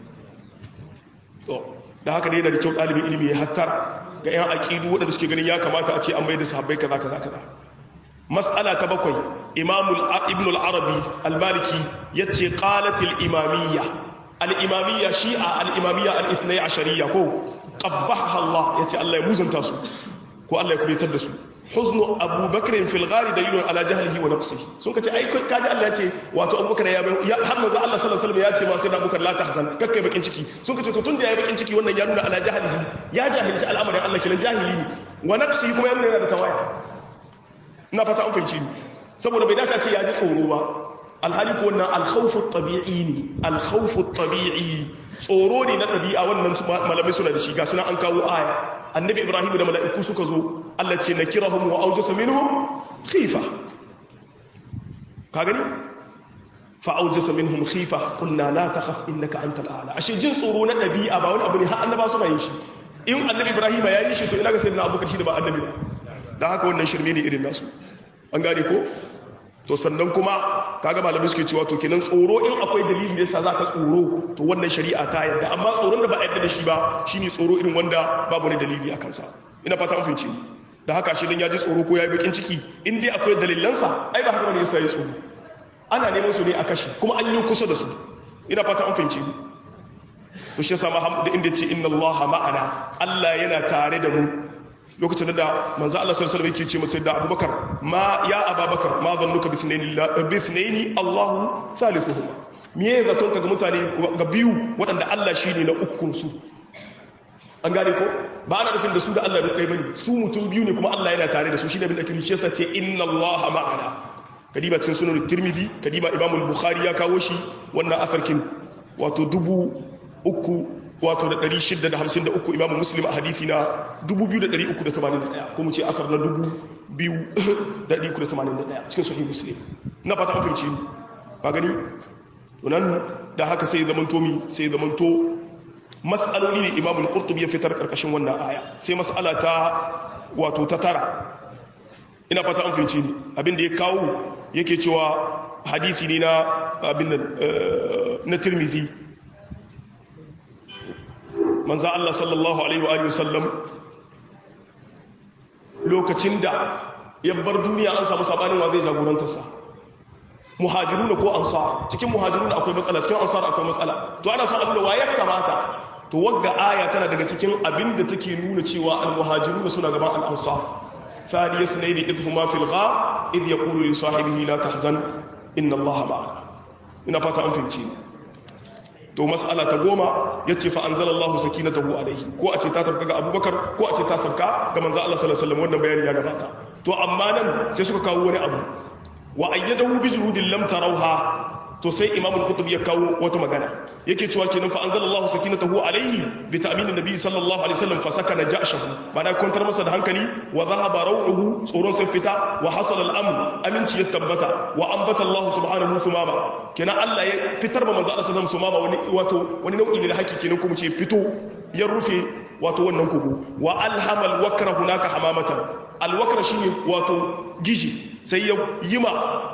to da haka ne yana da kyau ɗalibin ilimi ya hattara ga 'yan aƙidu waɗanda suke ganin ya kamata a ce an bai da sahabbai kaza kaza kaza mas'ala ta bakwai imamul ibn al-arabi al-maliki yace qalatil imamiyya al-imamiyya shi'a al-imamiyya al-ithnai ashariya ko qabbaha Allah yace Allah ya muzanta su ko Allah ya kubetar da su huznu abubakar fil ghari dalilun ala jahlihi wa naqsihi sun kace ai kaji Allah ya ce wato abubakar ya har manzo Allah sallallahu alaihi wasallam ya ce ma sai abubakar la tahzan kakkai bakin ciki sun kace to tunda yayi bakin ciki wannan ya nuna ala jahlihi ya jahilci al'amarin Allah kilan jahili ne wa naqsihi kuma yana da tawaya ina fata an fahimci ni saboda bai dace ce ya ji tsoro ba alhali ko wannan alkhawfu tabi'i ne alkhawfu tabi'i tsoro ne na ɗabi'a wannan malamai suna da shi ga suna an kawo aya annabi ibrahim da mala'iku suka zo Allah ce nakirahum wa awjasa minhum khifa ka gani fa awjasa minhum khifa qulna la takhaf innaka antal a'la ashe jin tsoro na ɗabi'a ba wani abu ne har annaba suna yin shi in annabi ibrahim ya yi shi to ina ga sayyidina abubakar shi da ba annabi ba dan haka wannan shirme ne irin nasu an gane ko to sannan kuma kaga malamai suke cewa to kenan tsoro in akwai dalili da yasa zaka tsoro to wannan shari'a ta yarda amma tsoron da ba a yarda da shi ba shine tsoro irin wanda babu wani dalili akan sa ina fata an fahimce ni da haka shi dan yaji tsoro ko yayi bakin ciki in dai akwai dalilan sa ai ba haka bane yasa ya tsoro ana neman su ne a kashi kuma an yi kusa da su ina fata an fahimce ni to shi yasa Muhammad inda ce inna Allah ma'ana Allah yana tare da mu lokacin da manzo Allah sallallahu alaihi wasallam yake ce masa da Abubakar ma ya Abubakar ma zannuka bi thnaini bi thnaini Allah thalithuhuma me zaton ka ga mutane ga biyu waɗanda Allah shine na ukun su an gane ko ba ana nufin da su da Allah da ɗaya bane su mutum biyu ne kuma Allah yana tare da su shine abin da ake shi yasa ce inna Allah ma'ana kadiba cikin sunan Tirmidhi kadiba Imam al-Bukhari ya kawo shi wannan asarkin wato dubu uku wato da 653 imamu muslim a hadithi na 2381 kuma ce asar na 2381 cikin sahih muslim na fata an fahimci ni ba gani tunan da haka sai zamanto mi sai zamanto mas'aloli ne imamu al-qurtubi ya fitar karkashin wannan aya sai mas'ala ta wato ta tara ina fata an fahimci ni abinda ya kawo yake cewa hadisi ne na abin nan na tirmidhi manzo Allah sallallahu alaihi wa alihi wasallam lokacin da ya bar duniya an samu sabanin wa zai jagorantar sa muhajiruna ko ansar cikin muhajiruna akwai matsala cikin ansar akwai matsala to ana son abin da waye kamata to wagga aya tana daga cikin abin da take nuna cewa al muhajiruna suna gaban al ansar ثاني اثنين إذ هما في الغار إذ يقول لصاحبه لا تحزن إن الله معنا إن فتا أنفلتين to mas'ala ta goma ya ce fa anzalallahu sakinatahu alaihi ko a ce ta tafka ga abubakar ko a ce ta sabka ga manzo Allah sallallahu alaihi wasallam wannan bayani ya gabata to amma nan sai suka kawo wani abu wa ayyadahu bi junudin lam tarawha to sai imam al-qutb ya kawo wata magana yake cewa kenan fa anzalallahu sakinatahu alaihi bi ta'min an-nabi sallallahu alaihi wasallam fa sakana ja'shahu bana kwantar masa da hankali wa dhahaba raw'uhu tsoron sai fita wa hasala al-amn aminci ya tabbata wa ambata Allah subhanahu thumama kenan Allah ya fitar ba manzo Allah sallallahu alaihi wasallam wani wato wani nau'i ne da hakiki kenan kuma ce fito ya rufe wato wannan kugu wa alhamal wakra hunaka hamamatan al-wakra shine wato gishi sai ya yima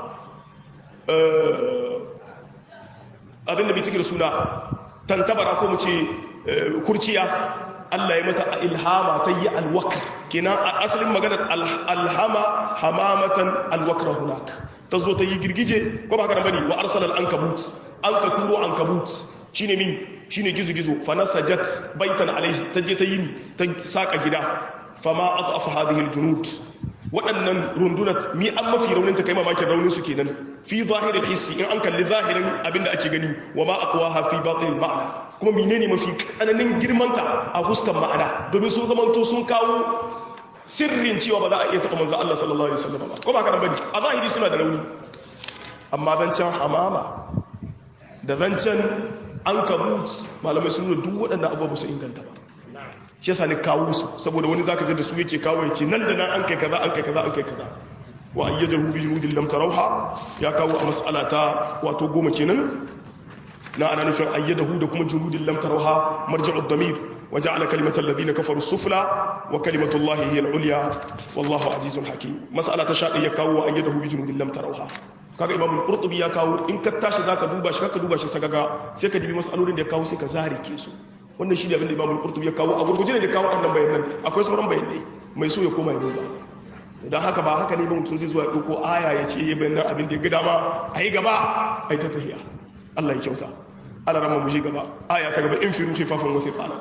abinda bai cike da suna tantabara ko mu ce kurciya Allah ya mata ilhama ta yi alwakar kenan a asalin magana alhama hamamatan alwakar hunak ta zo ta yi girgije ko ba haka bane wa arsalal ankabut an ka turo ankabut shine mi shine gizo-gizo fa nasajat baitan alaihi ta je ta yi ni ta saka gida fama adafa hadhihi aljunud waɗannan rundunat mi an mafi raunin ta kai mamakin raunin su kenan fi zahirin hissi in an kalli zahirin abinda ake gani wa ma aqwa ha fi batin ma'ana kuma menene mafi tsananin girmanta a fuskan ma'ana domin sun zamanto sun kawo sirrin cewa ba za a iya taɓa manzo Allah sallallahu alaihi wasallam ba ko ba kana bane a zahiri suna da rauni amma zancen hamama da zancen ankabut malamai sun nuna duk waɗannan abubuwa su inganta ba shi yasa ni kawo su saboda wani zaka je da su yake kawo yace nan da nan an kai kaza an kai kaza an kai kaza wa ayyadahu bi junudin lam tarawha ya kawo a mas'ala ta wato goma kenan na ana nufin ayyadahu da kuma junudin lam tarawha marji'u ad-damir wa ja'ala kalimatal ladina kafaru sufla wa kalimatu llahi hiya al-ulya wallahu azizun hakim mas'ala ta shadi ya kawo wa ayyadahu bi junudin lam tarawha kaga imamul qurtubi ya kawo in ka tashi zaka duba shi kaka duba shi sagaga sai ka dibi mas'alolin da ya kawo sai ka zarike su wannan shi ne abin da imamul qurtubi ya kawo a gurguje ne da kawo waɗannan bayanan akwai sauran bayanai mai so ya koma ya duba don haka ba haka ne ba mutum zai zuwa ɗauko aya ya ce ya bayanan abin da ya gida ma a yi gaba a yi ta tahiya Allah ya kyauta ala rama mu gaba aya ta gaba in firu khifafan wa thiqala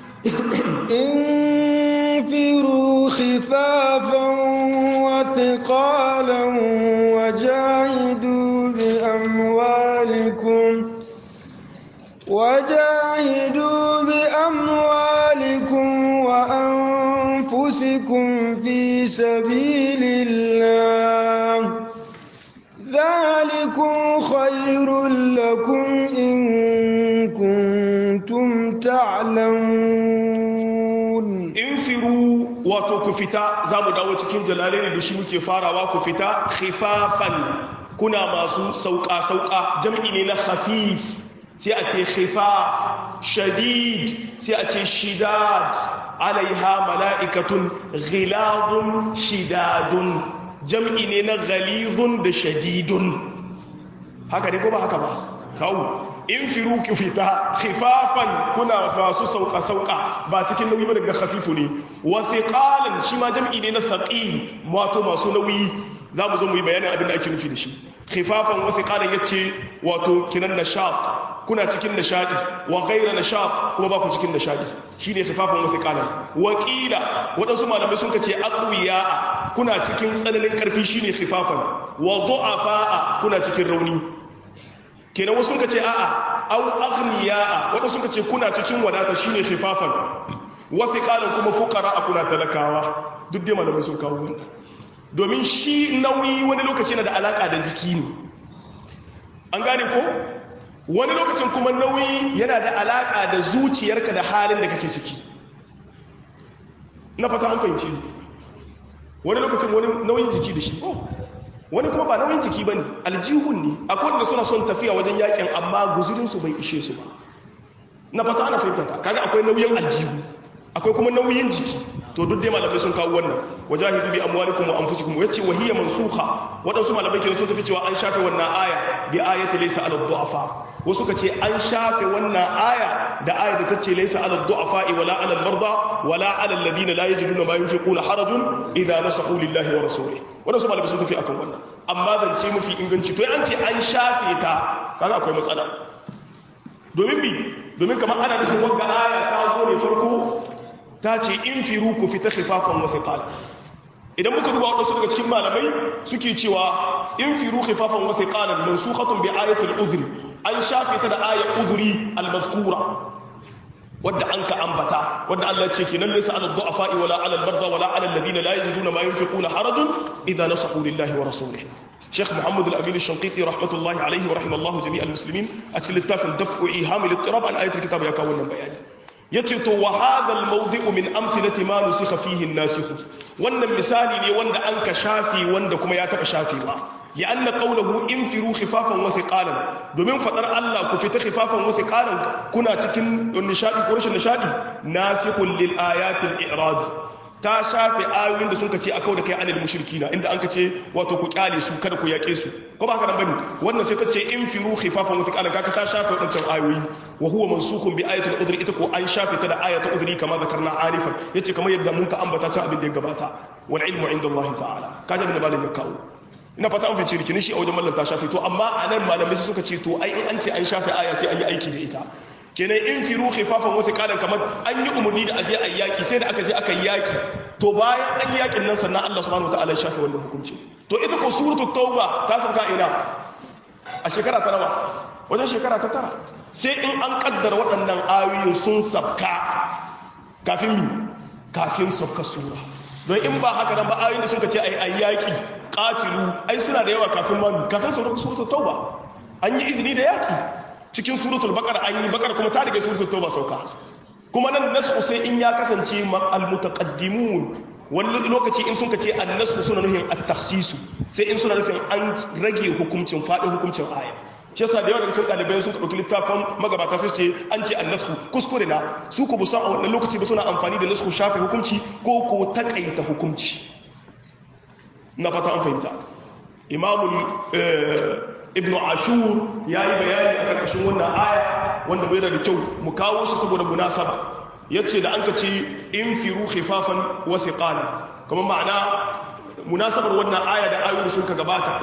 انفروا خفافا وثقالا وجاهدوا بأموالكم وجاهدوا بأموالكم وأنفسكم في سبيل الله ذلكم خير لكم إن كنتم تعلمون infiru wato ku fita za mu dawo cikin jalalai da shi muke farawa ku fita khifafan kuna masu sauka-sauka jam'i ne na khafif sai a ce khifaf shadid sai a ce shidad alaiha mala'ikatun ghilazun shidadun jam'i ne na ghalizun da shadidun haka ne ko ba haka ba tawo in firu ki fita khifafan kuna masu sauka sauka ba cikin nauyi ba daga khafifu ne wa thiqalan shi ma jam'i ne na thaqil wato masu nauyi za mu zo mu yi bayanin abin da ake nufi da shi khifafan wa thiqalan yace wato kinan nashat kuna cikin nishadi wa ghayra nashat kuma ba ku cikin nishadi shine khifafan wa thiqalan wa qila wadansu malamai sun kace aqwiya kuna cikin tsananin karfi shine khifafan wa du'afa kuna cikin rauni kenan wasu suka ce a'a au aghniya'a wanda suka ce kuna cikin wadata shine khifafan wasu kalan kuma fuqara a kuna talakawa duk dai malamai sun kawo wannan domin shi nauyi wani lokaci yana da alaka da jiki ne an gane ko wani lokacin kuma nauyi yana da alaka da zuciyarka da halin da kake ciki na fata an fahimci wani lokacin wani nauyin jiki da shi oh wani kuma ba nauyin jiki ba ne aljihun ne akwai wanda suna son tafiya wajen yakin amma guzurinsu bai ishe su ba na fata ana fahimta ta kaga akwai nauyin aljihu akwai kuma nauyin jiki to duk dai malamai sun kawo wannan wajahidu bi amwalikum wa anfusikum yace wa hiya mansukha wadansu malamai kenan sun tafi cewa an shafe wannan aya bi ayati laysa ala du'afa wasu ka ce an shafe wannan aya da aya da tace laysa ala du'afa wala ala al-marda wala ala alladhina la yajiduna ma yunfiquna harajun idha nasahu lillahi wa rasulihi wadansu malamai sun tafi akan wannan amma zance mafi inganci to an ce an shafe ta kaga akwai matsala domin bi domin kamar ana nufin wanda aya ta zo ne farko ta ce in firu ku fita khifafan wa thiqal idan muka duba wadansu daga cikin malamai suke cewa in firu khifafan wa thiqalan mansukhatun bi ayatil uzri an shafe ta da ayat uzri al-mazkura wadda an ka ambata wadda Allah ce kenan laysa ala du'afa wala ala al-marda wala ala alladhina la yajiduna ma yunfiquna harajun idha nasahu lillahi wa rasulihi شيخ محمد الأمين الشنقيطي رحمة الله عليه ورحمه الله جميع المسلمين أتكلم التافل دفع إيهام الاضطراب عن آية الكتاب يكون بيان yace to wa hadha al-mawdi'u min amthilati ma nusikha fihi an-nasikh wannan misali ne wanda an ka shafi wanda kuma ya taba shafewa ya anna qawluhu infiru khifafan wa thiqalan domin fadar Allah ku fita khifafan wa thiqalan kuna cikin nishadi ko rashin nishadi nasikhul lil ayati al-i'rad ta shafe ayoyin da sun kace akau da kai anil mushrikina inda an kace wato ku kyale su kada ku yake su ko ba haka nan bane wannan sai ta ce infiru khifafan wa thiqalan kaka ta shafe wadancan ayoyi wa huwa mansukhun bi ayatil udri ita ko an shafe ta da ayatul udri kama zakarna arifan yace kamar yadda mun ka ambata can abin da ya gabata wal ilmu inda Allah ta'ala kaje da malam ya kawo ina fata an fice rikini shi a wajen mallan ta shafe to amma anan malamai suka ce to ai in an ce an shafe aya sai an yi aiki da ita kenan in firu khifafan wa thiqalan kamar an yi umarni da aje ayi yaki sai da aka je aka yi yaki to bayan an yi yakin nan sannan Allah subhanahu wataala ya shafe wannan hukunci to ita ko suratul tauba ta sauka ina a shekara ta nawa wajen shekara ta tara sai in an kaddara waɗannan ayoyin sun sabka kafin mi kafin sabka sura don in ba haka nan ba ayoyin da sun ce ai ai yaki qatilu ai suna da yawa kafin ma mi kafin sauka suratul tauba an yi izini da yaki cikin suratul baqara an yi baqara kuma ta riga suratul tauba sauka kuma nan nasu sai in ya kasance al mutaqaddimun wani lokaci in sun ce an nasu suna nufin at-takhsisu sai in suna nufin an rage hukuncin fadin hukuncin aya shi yasa da yawa daga cikin ɗalibai sun ɗauki littafin magabata su ce an ce an nasu kuskure na su ku busan a wannan lokaci ba suna amfani da nasu shafe hukunci ko ko takaita hukunci na fata an fahimta imamul ibn ashur ya yi bayani a ƙarƙashin wannan aya wanda bai da kyau mu kawo shi saboda munasaba ya ce da an ka ce in firu khifafan wa thiqala kuma ma'ana munasabar wannan aya da ayoyi sun ka gabata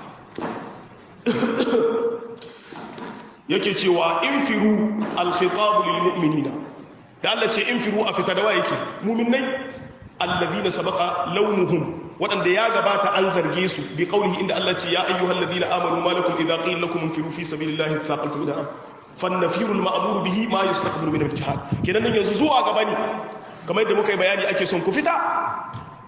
yake cewa in firu al-khitabu lil mu'minina da Allah ce in firu a fita da wa yake mu'minai alladhina sabaqa launuhum waɗanda ya gabata an zarge su bi qaulihi inda Allah ce ya ayyuhal ladina amanu ma lakum idza qila lakum infiru fi sabilillahi thaqaltum ila ard fannafiru al-ma'mur bihi ma yastaqbilu min al-jihad kenan nan yanzu zuwa gaba ne kamar yadda muka yi bayani ake son ku fita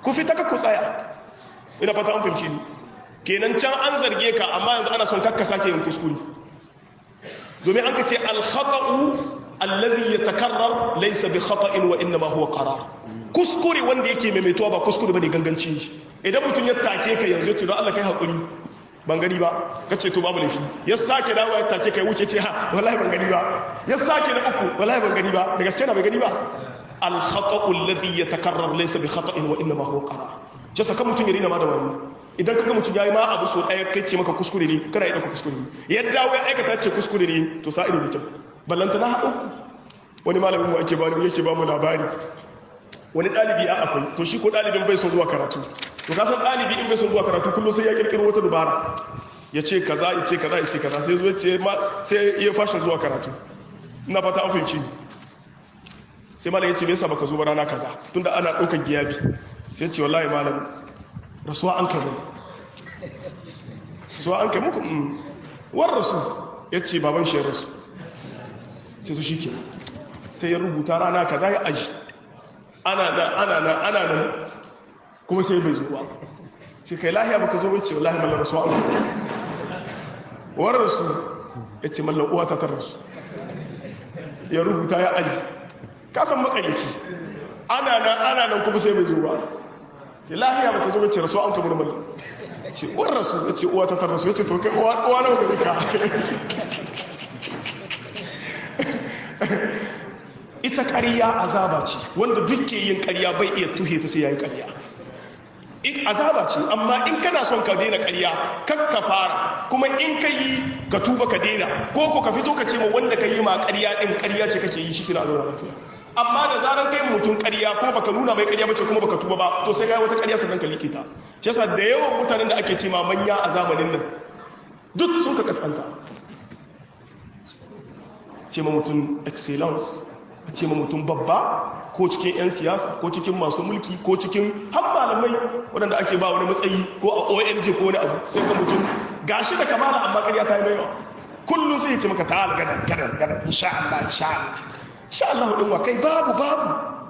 ku fita ka ku tsaya ina fata an fahimci ni kenan can an zarge ka amma yanzu ana son kakka sake yin kuskure domin an ka ce al-khata'u alladhi yatakarrar laysa bi khata'in wa inma huwa qarar kuskure wanda yake maimaituwa ba kuskure bane ganganci idan mutum ya take ka yanzu ce don Allah kai hakuri ban gani ba kace to babu laifi ya sake dawowa ya take kai wuce ce ha wallahi ban gani ba ya sake na uku wallahi ban gani ba da gaske na bai gani ba al khata'u alladhi yatakarrar laysa bi khata'in wa inma huwa qarar jasa kan mutum ya rina ma da wani idan kaga mutum yayi ma abu so daya kai ce maka kuskure ne kana idan ka kuskure ne ya dawo ya aikata ce kuskure ne to sa ido da kyau ballanta na haɗu wani malamin mu ake bani yake ba mu labari wani ɗalibi a akwai to shi ko ɗalibin bai son zuwa karatu to ka san ɗalibi in bai son zuwa karatu kullum sai ya kirkiro wata dubara ya ce kaza ya ce kaza ya ce kaza sai zuwa ce sai ya fashin zuwa karatu ina fata an fahimci ni sai malam ya ce me yasa baka zo ba rana kaza tunda ana ɗaukar giyabi sai ce wallahi malam rasuwa an kai mun rasuwa an kai muku war rasu ya ce baban shi rasu ce su shi ke sai ya rubuta rana kaza ya aji ana nan ana nan ana nan kuma sai bai zo ba sai kai lahiya baka zo wace wallahi mallan rasu an war rasu ya ce mallan uwa ta rasu ya rubuta ya aji kasan makarici ana nan ana nan kuma sai bai zo ba ce lahiya baka zo wace rasu an kamar mallan ce war rasu ya ce uwa ta rasu ya ce to kai uwa nawa gari ka ita ƙarya azaba ce wanda duk ke yin ƙarya bai iya tuhe ta sai ya yi ƙarya azaba ce amma in kana son ka daina ƙarya kan ka fara kuma in ka yi ka tuba ka daina ko ko ka fito ka ce ma wanda ka yi ma ƙarya ɗin ƙarya ce kake yi shi kina zauna lafiya amma da zaran kai mutum ƙarya kuma baka nuna mai ƙarya bace kuma baka tuba ba to sai kai wata ƙarya sannan ka like ta shi yasa da yawan mutanen da ake ce ma manya a zamanin nan duk sun ka kaskanta ce ma mutum excellence a ce ma mutum babba ko cikin 'yan siyasa ko cikin masu mulki ko cikin har malamai waɗanda ake ba wani matsayi ko a ong ko wani abu sai ga mutum gashi da kamala amma ƙarya ta yi mai yawa kullum sai ya ce maka ta gadan gadan gadan insha Allah insha Allah insha Allah hudun wa kai babu babu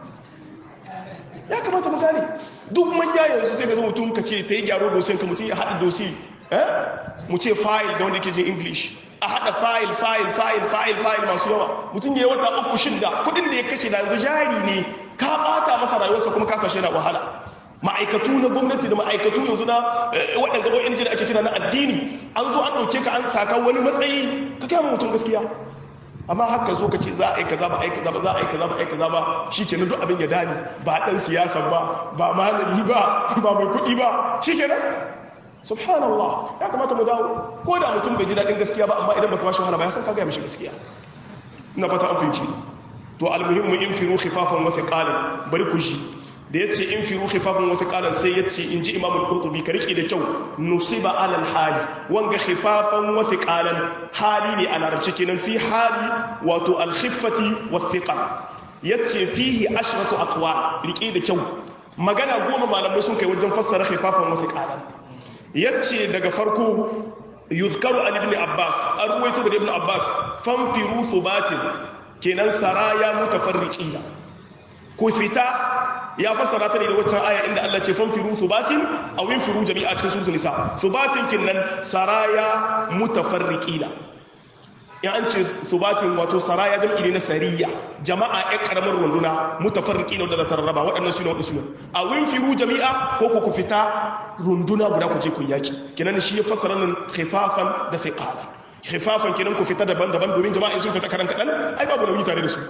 ya kamata mu gane duk manya yanzu sai ga mutum ka ce ta yi gyaro dosiyan ka mutum ya haɗa dosi eh mu ce file ga wanda yake jin english a haɗa fayil fayil fayil fayil fayil masu yawa mutum ya yi wata uku shida kudin da ya kashe da yanzu jari ne ka ɓata masa rayuwarsa kuma ka sashe na wahala ma'aikatu na gwamnati da ma'aikatu yanzu na waɗanda ONG da ake kira na addini an zo an ɗauke ka an saka wani matsayi ka kama mutum gaskiya amma haka zo ka ce za a yi kaza ba a yi kaza ba za a yi kaza ba a yi kaza ba shi ke duk abin ya dani ba ɗan siyasa ba ba malami ba ba mai kuɗi ba shi ke subhanallah ya kamata mu dawo ko da mutum bai ji daɗin gaskiya ba amma idan baka bashi wahala ba ya san ka gaya mishi gaskiya ina fata an fahimci to almuhimmu in firu khifafan wa thiqalan bari ku shi da yace in firu khifafan wa thiqalan sai yace in ji imamul qurtubi ka rike da kyau nusiba alal hali wanga khifafan wa thiqalan hali ne a larabci kenan fi hali wato al khiffati wa thiqal yace fihi ashratu aqwal rike da kyau magana goma malamai sun kai wajen fassara khifafan wa thiqalan yace daga farko yuzkaru an ibn abbas an ruwaito daga ibn abbas fanfiru subatin kenan saraya mutafarriqina ku fita ya fassara ta ne da waccan aya inda Allah ce fanfiru subatin aw infiru jami'a cikin suratul nisa subatin kinnan saraya mutafarriqina ya an ce subatin wato saraya jam'i ne na sariya jama'a ya karamar runduna mutafarriqina wanda za ta rarraba waɗannan sune waɗannan sune aw infiru jami'a ko ku fita runduna guda ku je ku yaki kenan shi ya fassara nan khifafan da thiqala khifafan kenan ku fita daban-daban domin jama'a sun fita karan kadan ai babu nauyi tare da su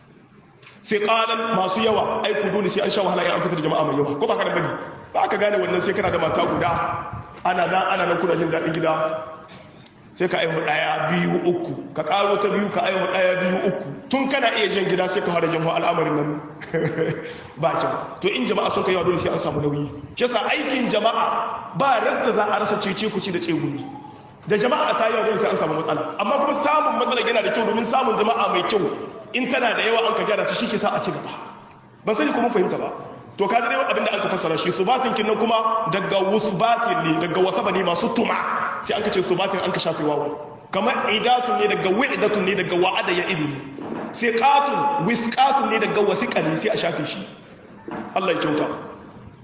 thiqalan masu yawa ai ku dole sai an sha wahala ya an fitar jama'a mai yawa ko ba ka da bane ba ka gane wannan sai kana da mata guda ana nan ana nan kuna jin daɗin gida sai ka aihu ɗaya biyu uku ka ƙaro ta biyu ka aihu ɗaya biyu uku tun kana iya jan gida sai ka fara jan al'amarin nan ba kyau to in jama'a sun kai yawa dole sai an samu nauyi shi yasa aikin jama'a ba radda za a rasa cece kuci da tsegumi da jama'a ta yawa dole sai an samu matsala amma kuma samun matsala yana da kyau domin samun jama'a mai kyau in tana da yawa an ka gyara ta shi ke sa a ci gaba ba sani kuma fahimta ba to ka dai abinda an ka fassara shi subatin kinnan kuma daga wusbatin ne daga wasaba ne masu tuma sai an ka ce subatin an ka shafe wawa kamar idatun ne daga wi'datun ne daga wa'ada ya idu ne thiqatun wisqatun ne daga wasiqa ne sai a shafe shi Allah ya kyauta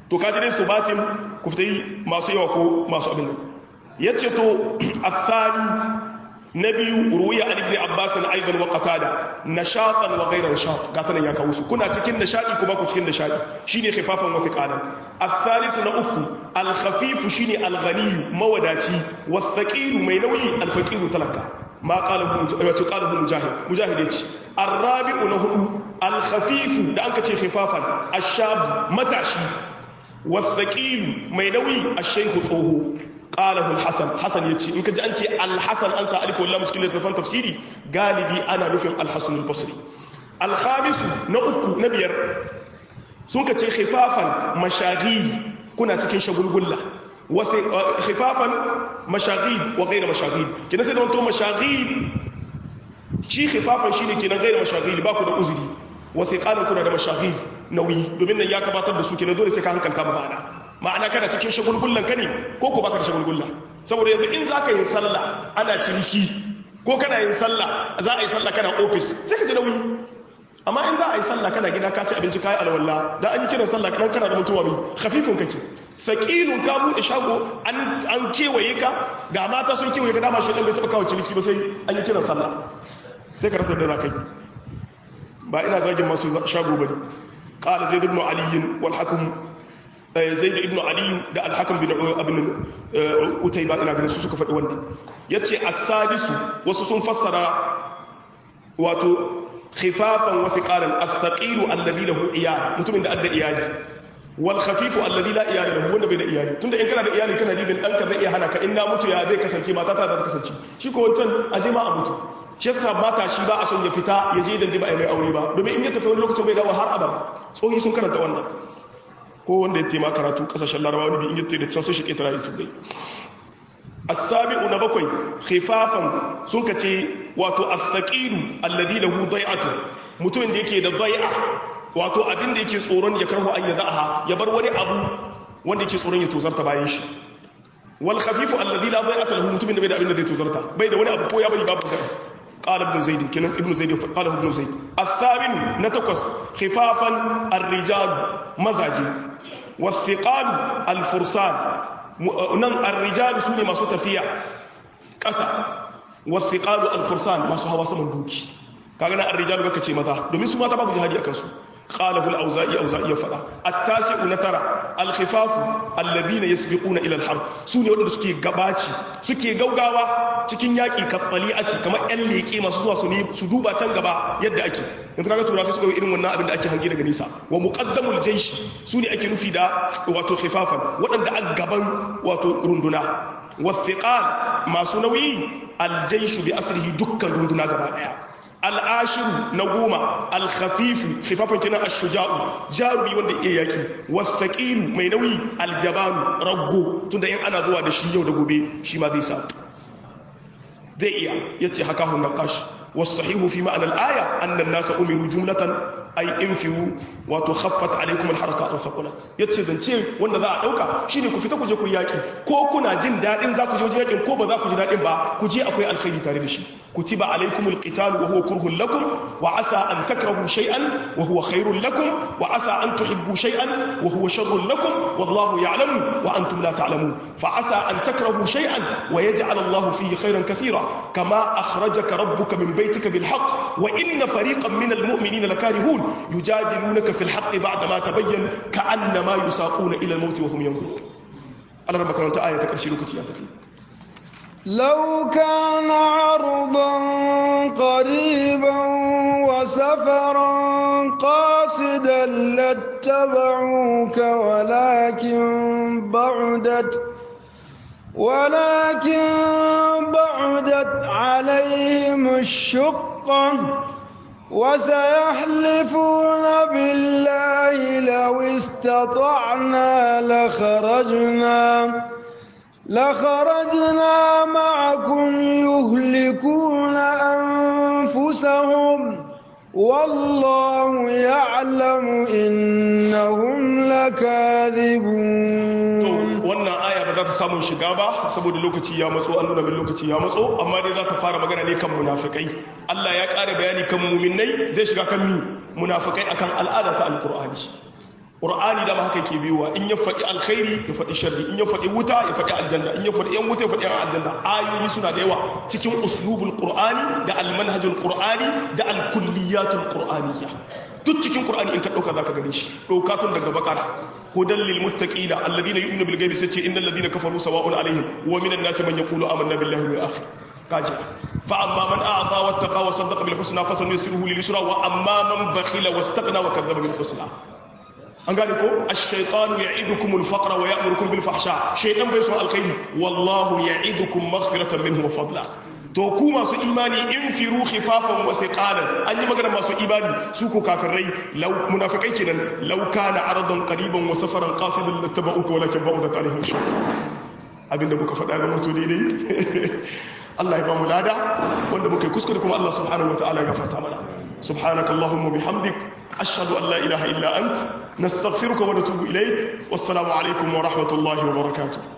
to kaji dai subatin ku fita yi masu yawa ko masu abin nan yace to athani na biyu ruwiya an ibn abbas aidan wa qatada nashatan wa ghayra nashat gata nan ya kawo su kuna cikin nishadi kuma ku cikin nishadi shine khifafan wa thiqalan الثالث na uku al-khafif shine al-ghani mawadaci was-thaqil mai nauyi al-faqir talaka ma qalahu wato qalahu mujahid mujahid yace ar-rabi'u na hudu al-khafif da anka ce khifafan ash-shab matashi was-thaqil mai nauyi ash-shaykh tsoho qalahu al-hasan hasan yace in kaji an ce al-hasan an sa alif wallahi cikin littafin tafsiri galibi ana nufin al-hasan al-basri al-khamis na uku na biyar sun ka ce khifafan mashaghi kuna cikin shagulgulla wasu khifafan mashaghi wa gaira mashaghi kina sai da wanto mashaghi shi khifafan shine kenan gaira mashaghi ba ku da uzuri wasu qalan kuna da mashaghi nauyi domin nan ya gabatar da su kenan dole sai ka hankalta ba ma'ana ma'ana kana cikin shagulgullan ka ne ko ko baka da shagulgulla saboda yanzu in zaka yin sallah ana ciniki ko kana yin sallah za a yi sallah kana office sai ka ji nauyi amma in za a yi sallah kana gida ka ci abinci kayi alwala da an yi kiran sallah kadan kana da mutuwa mai khafifun kake saqilun ka bude shago an an kewaye ka ga mata sun kewaye ka dama shi dan bai taba kawo ciniki ba sai an yi kiran sallah sai ka rasa da zakai ba ina zagin masu shago bane qala zaid ibn ali wal hakim zaid ibn ali da al hakim bin abin utayba ina ganin su suka faɗi wannan yace as-sadisu wasu sun fassara wato khifafan wa thiqalan ath-thaqilu alladhi lahu iyal mutumin da adda iyali wal khafifu alladhi la iyala lahu wanda bai da iyali tunda in kana da iyali kana dibin danka zai iya hana ka in na mutu ya zai kasance mata ta zai kasance shi ko wancan aje ma a mutu shi yasa mata shi ba a son ya fita ya je dan ba mai aure ba domin in ya tafi wani lokacin bai dawo har abada tsohi sun karanta wannan ko wanda ya tema karatu kasashen larabawa wani bi in ya tafi da can sai shi ketara ya tubai as-sabi'u na bakwai khifafan sun kace wato as-saqilu alladhi lahu dai'atu mutumin da yake da dai'a wato abin da yake tsoron ya karhu an yadaha ya bar wani abu wanda yake tsoron ya tozarta bayan shi wal khafifu alladhi la dai'ata lahu mutumin da bai da abin da zai tozarta bai da wani abu ko ya bari babu da قال ابن زيد كنا ابن زيد قاله ابن زيد الثامن نتقص خفافا الرجال مزاجي والثقال الفرسان nan arrijalu su ne masu tafiya ƙasa wasu ƙalu alfursan masu hawa saman doki kaga na arrijalu kaka ce maza domin su mata babu jihadi a kansu qalahul auza'i auza'i ya fada at-tasi'u na tara al-khifafu alladhina yasbiquna ila al-harb su ne wanda suke gabaci suke gaugawa cikin yaki kattali'ati kamar yan leke masu zuwa su ne su duba can gaba yadda ake yanzu kaga tura sai suka yi irin wannan abin da ake hangi daga nisa wa muqaddamul jaysh su ne ake nufi da wato khifafan waɗanda a gaban wato runduna wathiqal masu nauyi al-jaysh bi asrihi dukkan runduna gaba daya al'ashiru na goma alkhafifu khifafan kina ashuja'u jarumi wanda iya yaki wasaqilu mai nauyi aljabanu raggo tunda in ana zuwa da shi yau da gobe shi ma zai sa zai iya yace haka hun naqash wasahihu fi ma'ana al-aya anna an-nasa umiru jumlatan ay infiru wato khaffat alaykum al-haraka aw thaqulat yace zance wanda za a dauka shine ku fita ku je ku yaki ko kuna jin dadin za ku je yakin ko ba za ku ji dadin ba ku je akwai alkhairi tare da shi كتب عليكم القتال وهو كره لكم وعسى أن تكرهوا شيئا وهو خير لكم وعسى أن تحبوا شيئا وهو شر لكم والله يعلم وأنتم لا تعلمون فعسى أن تكرهوا شيئا ويجعل الله فيه خيرا كثيرا كما أخرجك ربك من بيتك بالحق وإن فريقا من المؤمنين لكارهون يجادلونك في الحق بعدما تبين كأنما يساقون إلى الموت وهم ينظرون أنا ربك أنت آية تكرشي لك يا لو كان عرضا قريبا وسفرا قاصدا لاتبعوك ولكن بعدت ولكن بعدت عليهم الشقة وسيحلفون بالله لو استطعنا لخرجنا لخرجنا معكم يهلكون أنفسهم والله يعلم إنهم لكاذبون wannan aya ba za ta samun shiga ba saboda lokaci ya matso an nuna min lokaci ya matso amma dai za ta fara magana ne kan munafikai Allah ya ƙara bayani kan muminai zai shiga kan mi munafikai akan al'ada ta alqur'ani ƙur'ani da haka ke biyuwa in ya faɗi alkhairi ya faɗi sharri in ya faɗi wuta ya faɗi aljanna in ya faɗi yan wuta ya faɗi yan aljanna ayoyi suna da yawa cikin uslubul qur'ani da almanhajul qur'ani da alkulliyatul qur'aniyya duk cikin qur'ani in ka dauka zaka gane shi dauka tun daga bakara hudan lil muttaqina alladhina yu'minu bil ghaibi sace innal ladina kafaru sawa'un alaihim wa minan nasi man yaqulu amanna billahi wal akhir kaji fa amma man a'ta wattaqa wa saddaqa bil husna fasanusiruhu lil yusra wa amma man bakhila wastaghna wa kadzdzaba bil husna an gane ko ash-shaytanu ya'idukum al-faqra wa ya'murukum bil fahsha shaytan bai so alkhairi wallahu ya'idukum maghfiratan minhu wa fadla to ku masu imani in firu khifafan wa thiqalan an yi magana masu imani su ko kafirai law munafikai kenan law kana aradan qariban wa safaran qasidan lattaba'uka walakin ba'udat alaihim shawt abinda muka faɗa ga mutu daidai Allah ya ba mu lada wanda muka yi kuskure kuma Allah subhanahu wataala ya gafarta mana subhanakallahumma bihamdik أشهد أن لا إله إلا أنت نستغفرك ونتوب إليك والسلام عليكم ورحمة الله وبركاته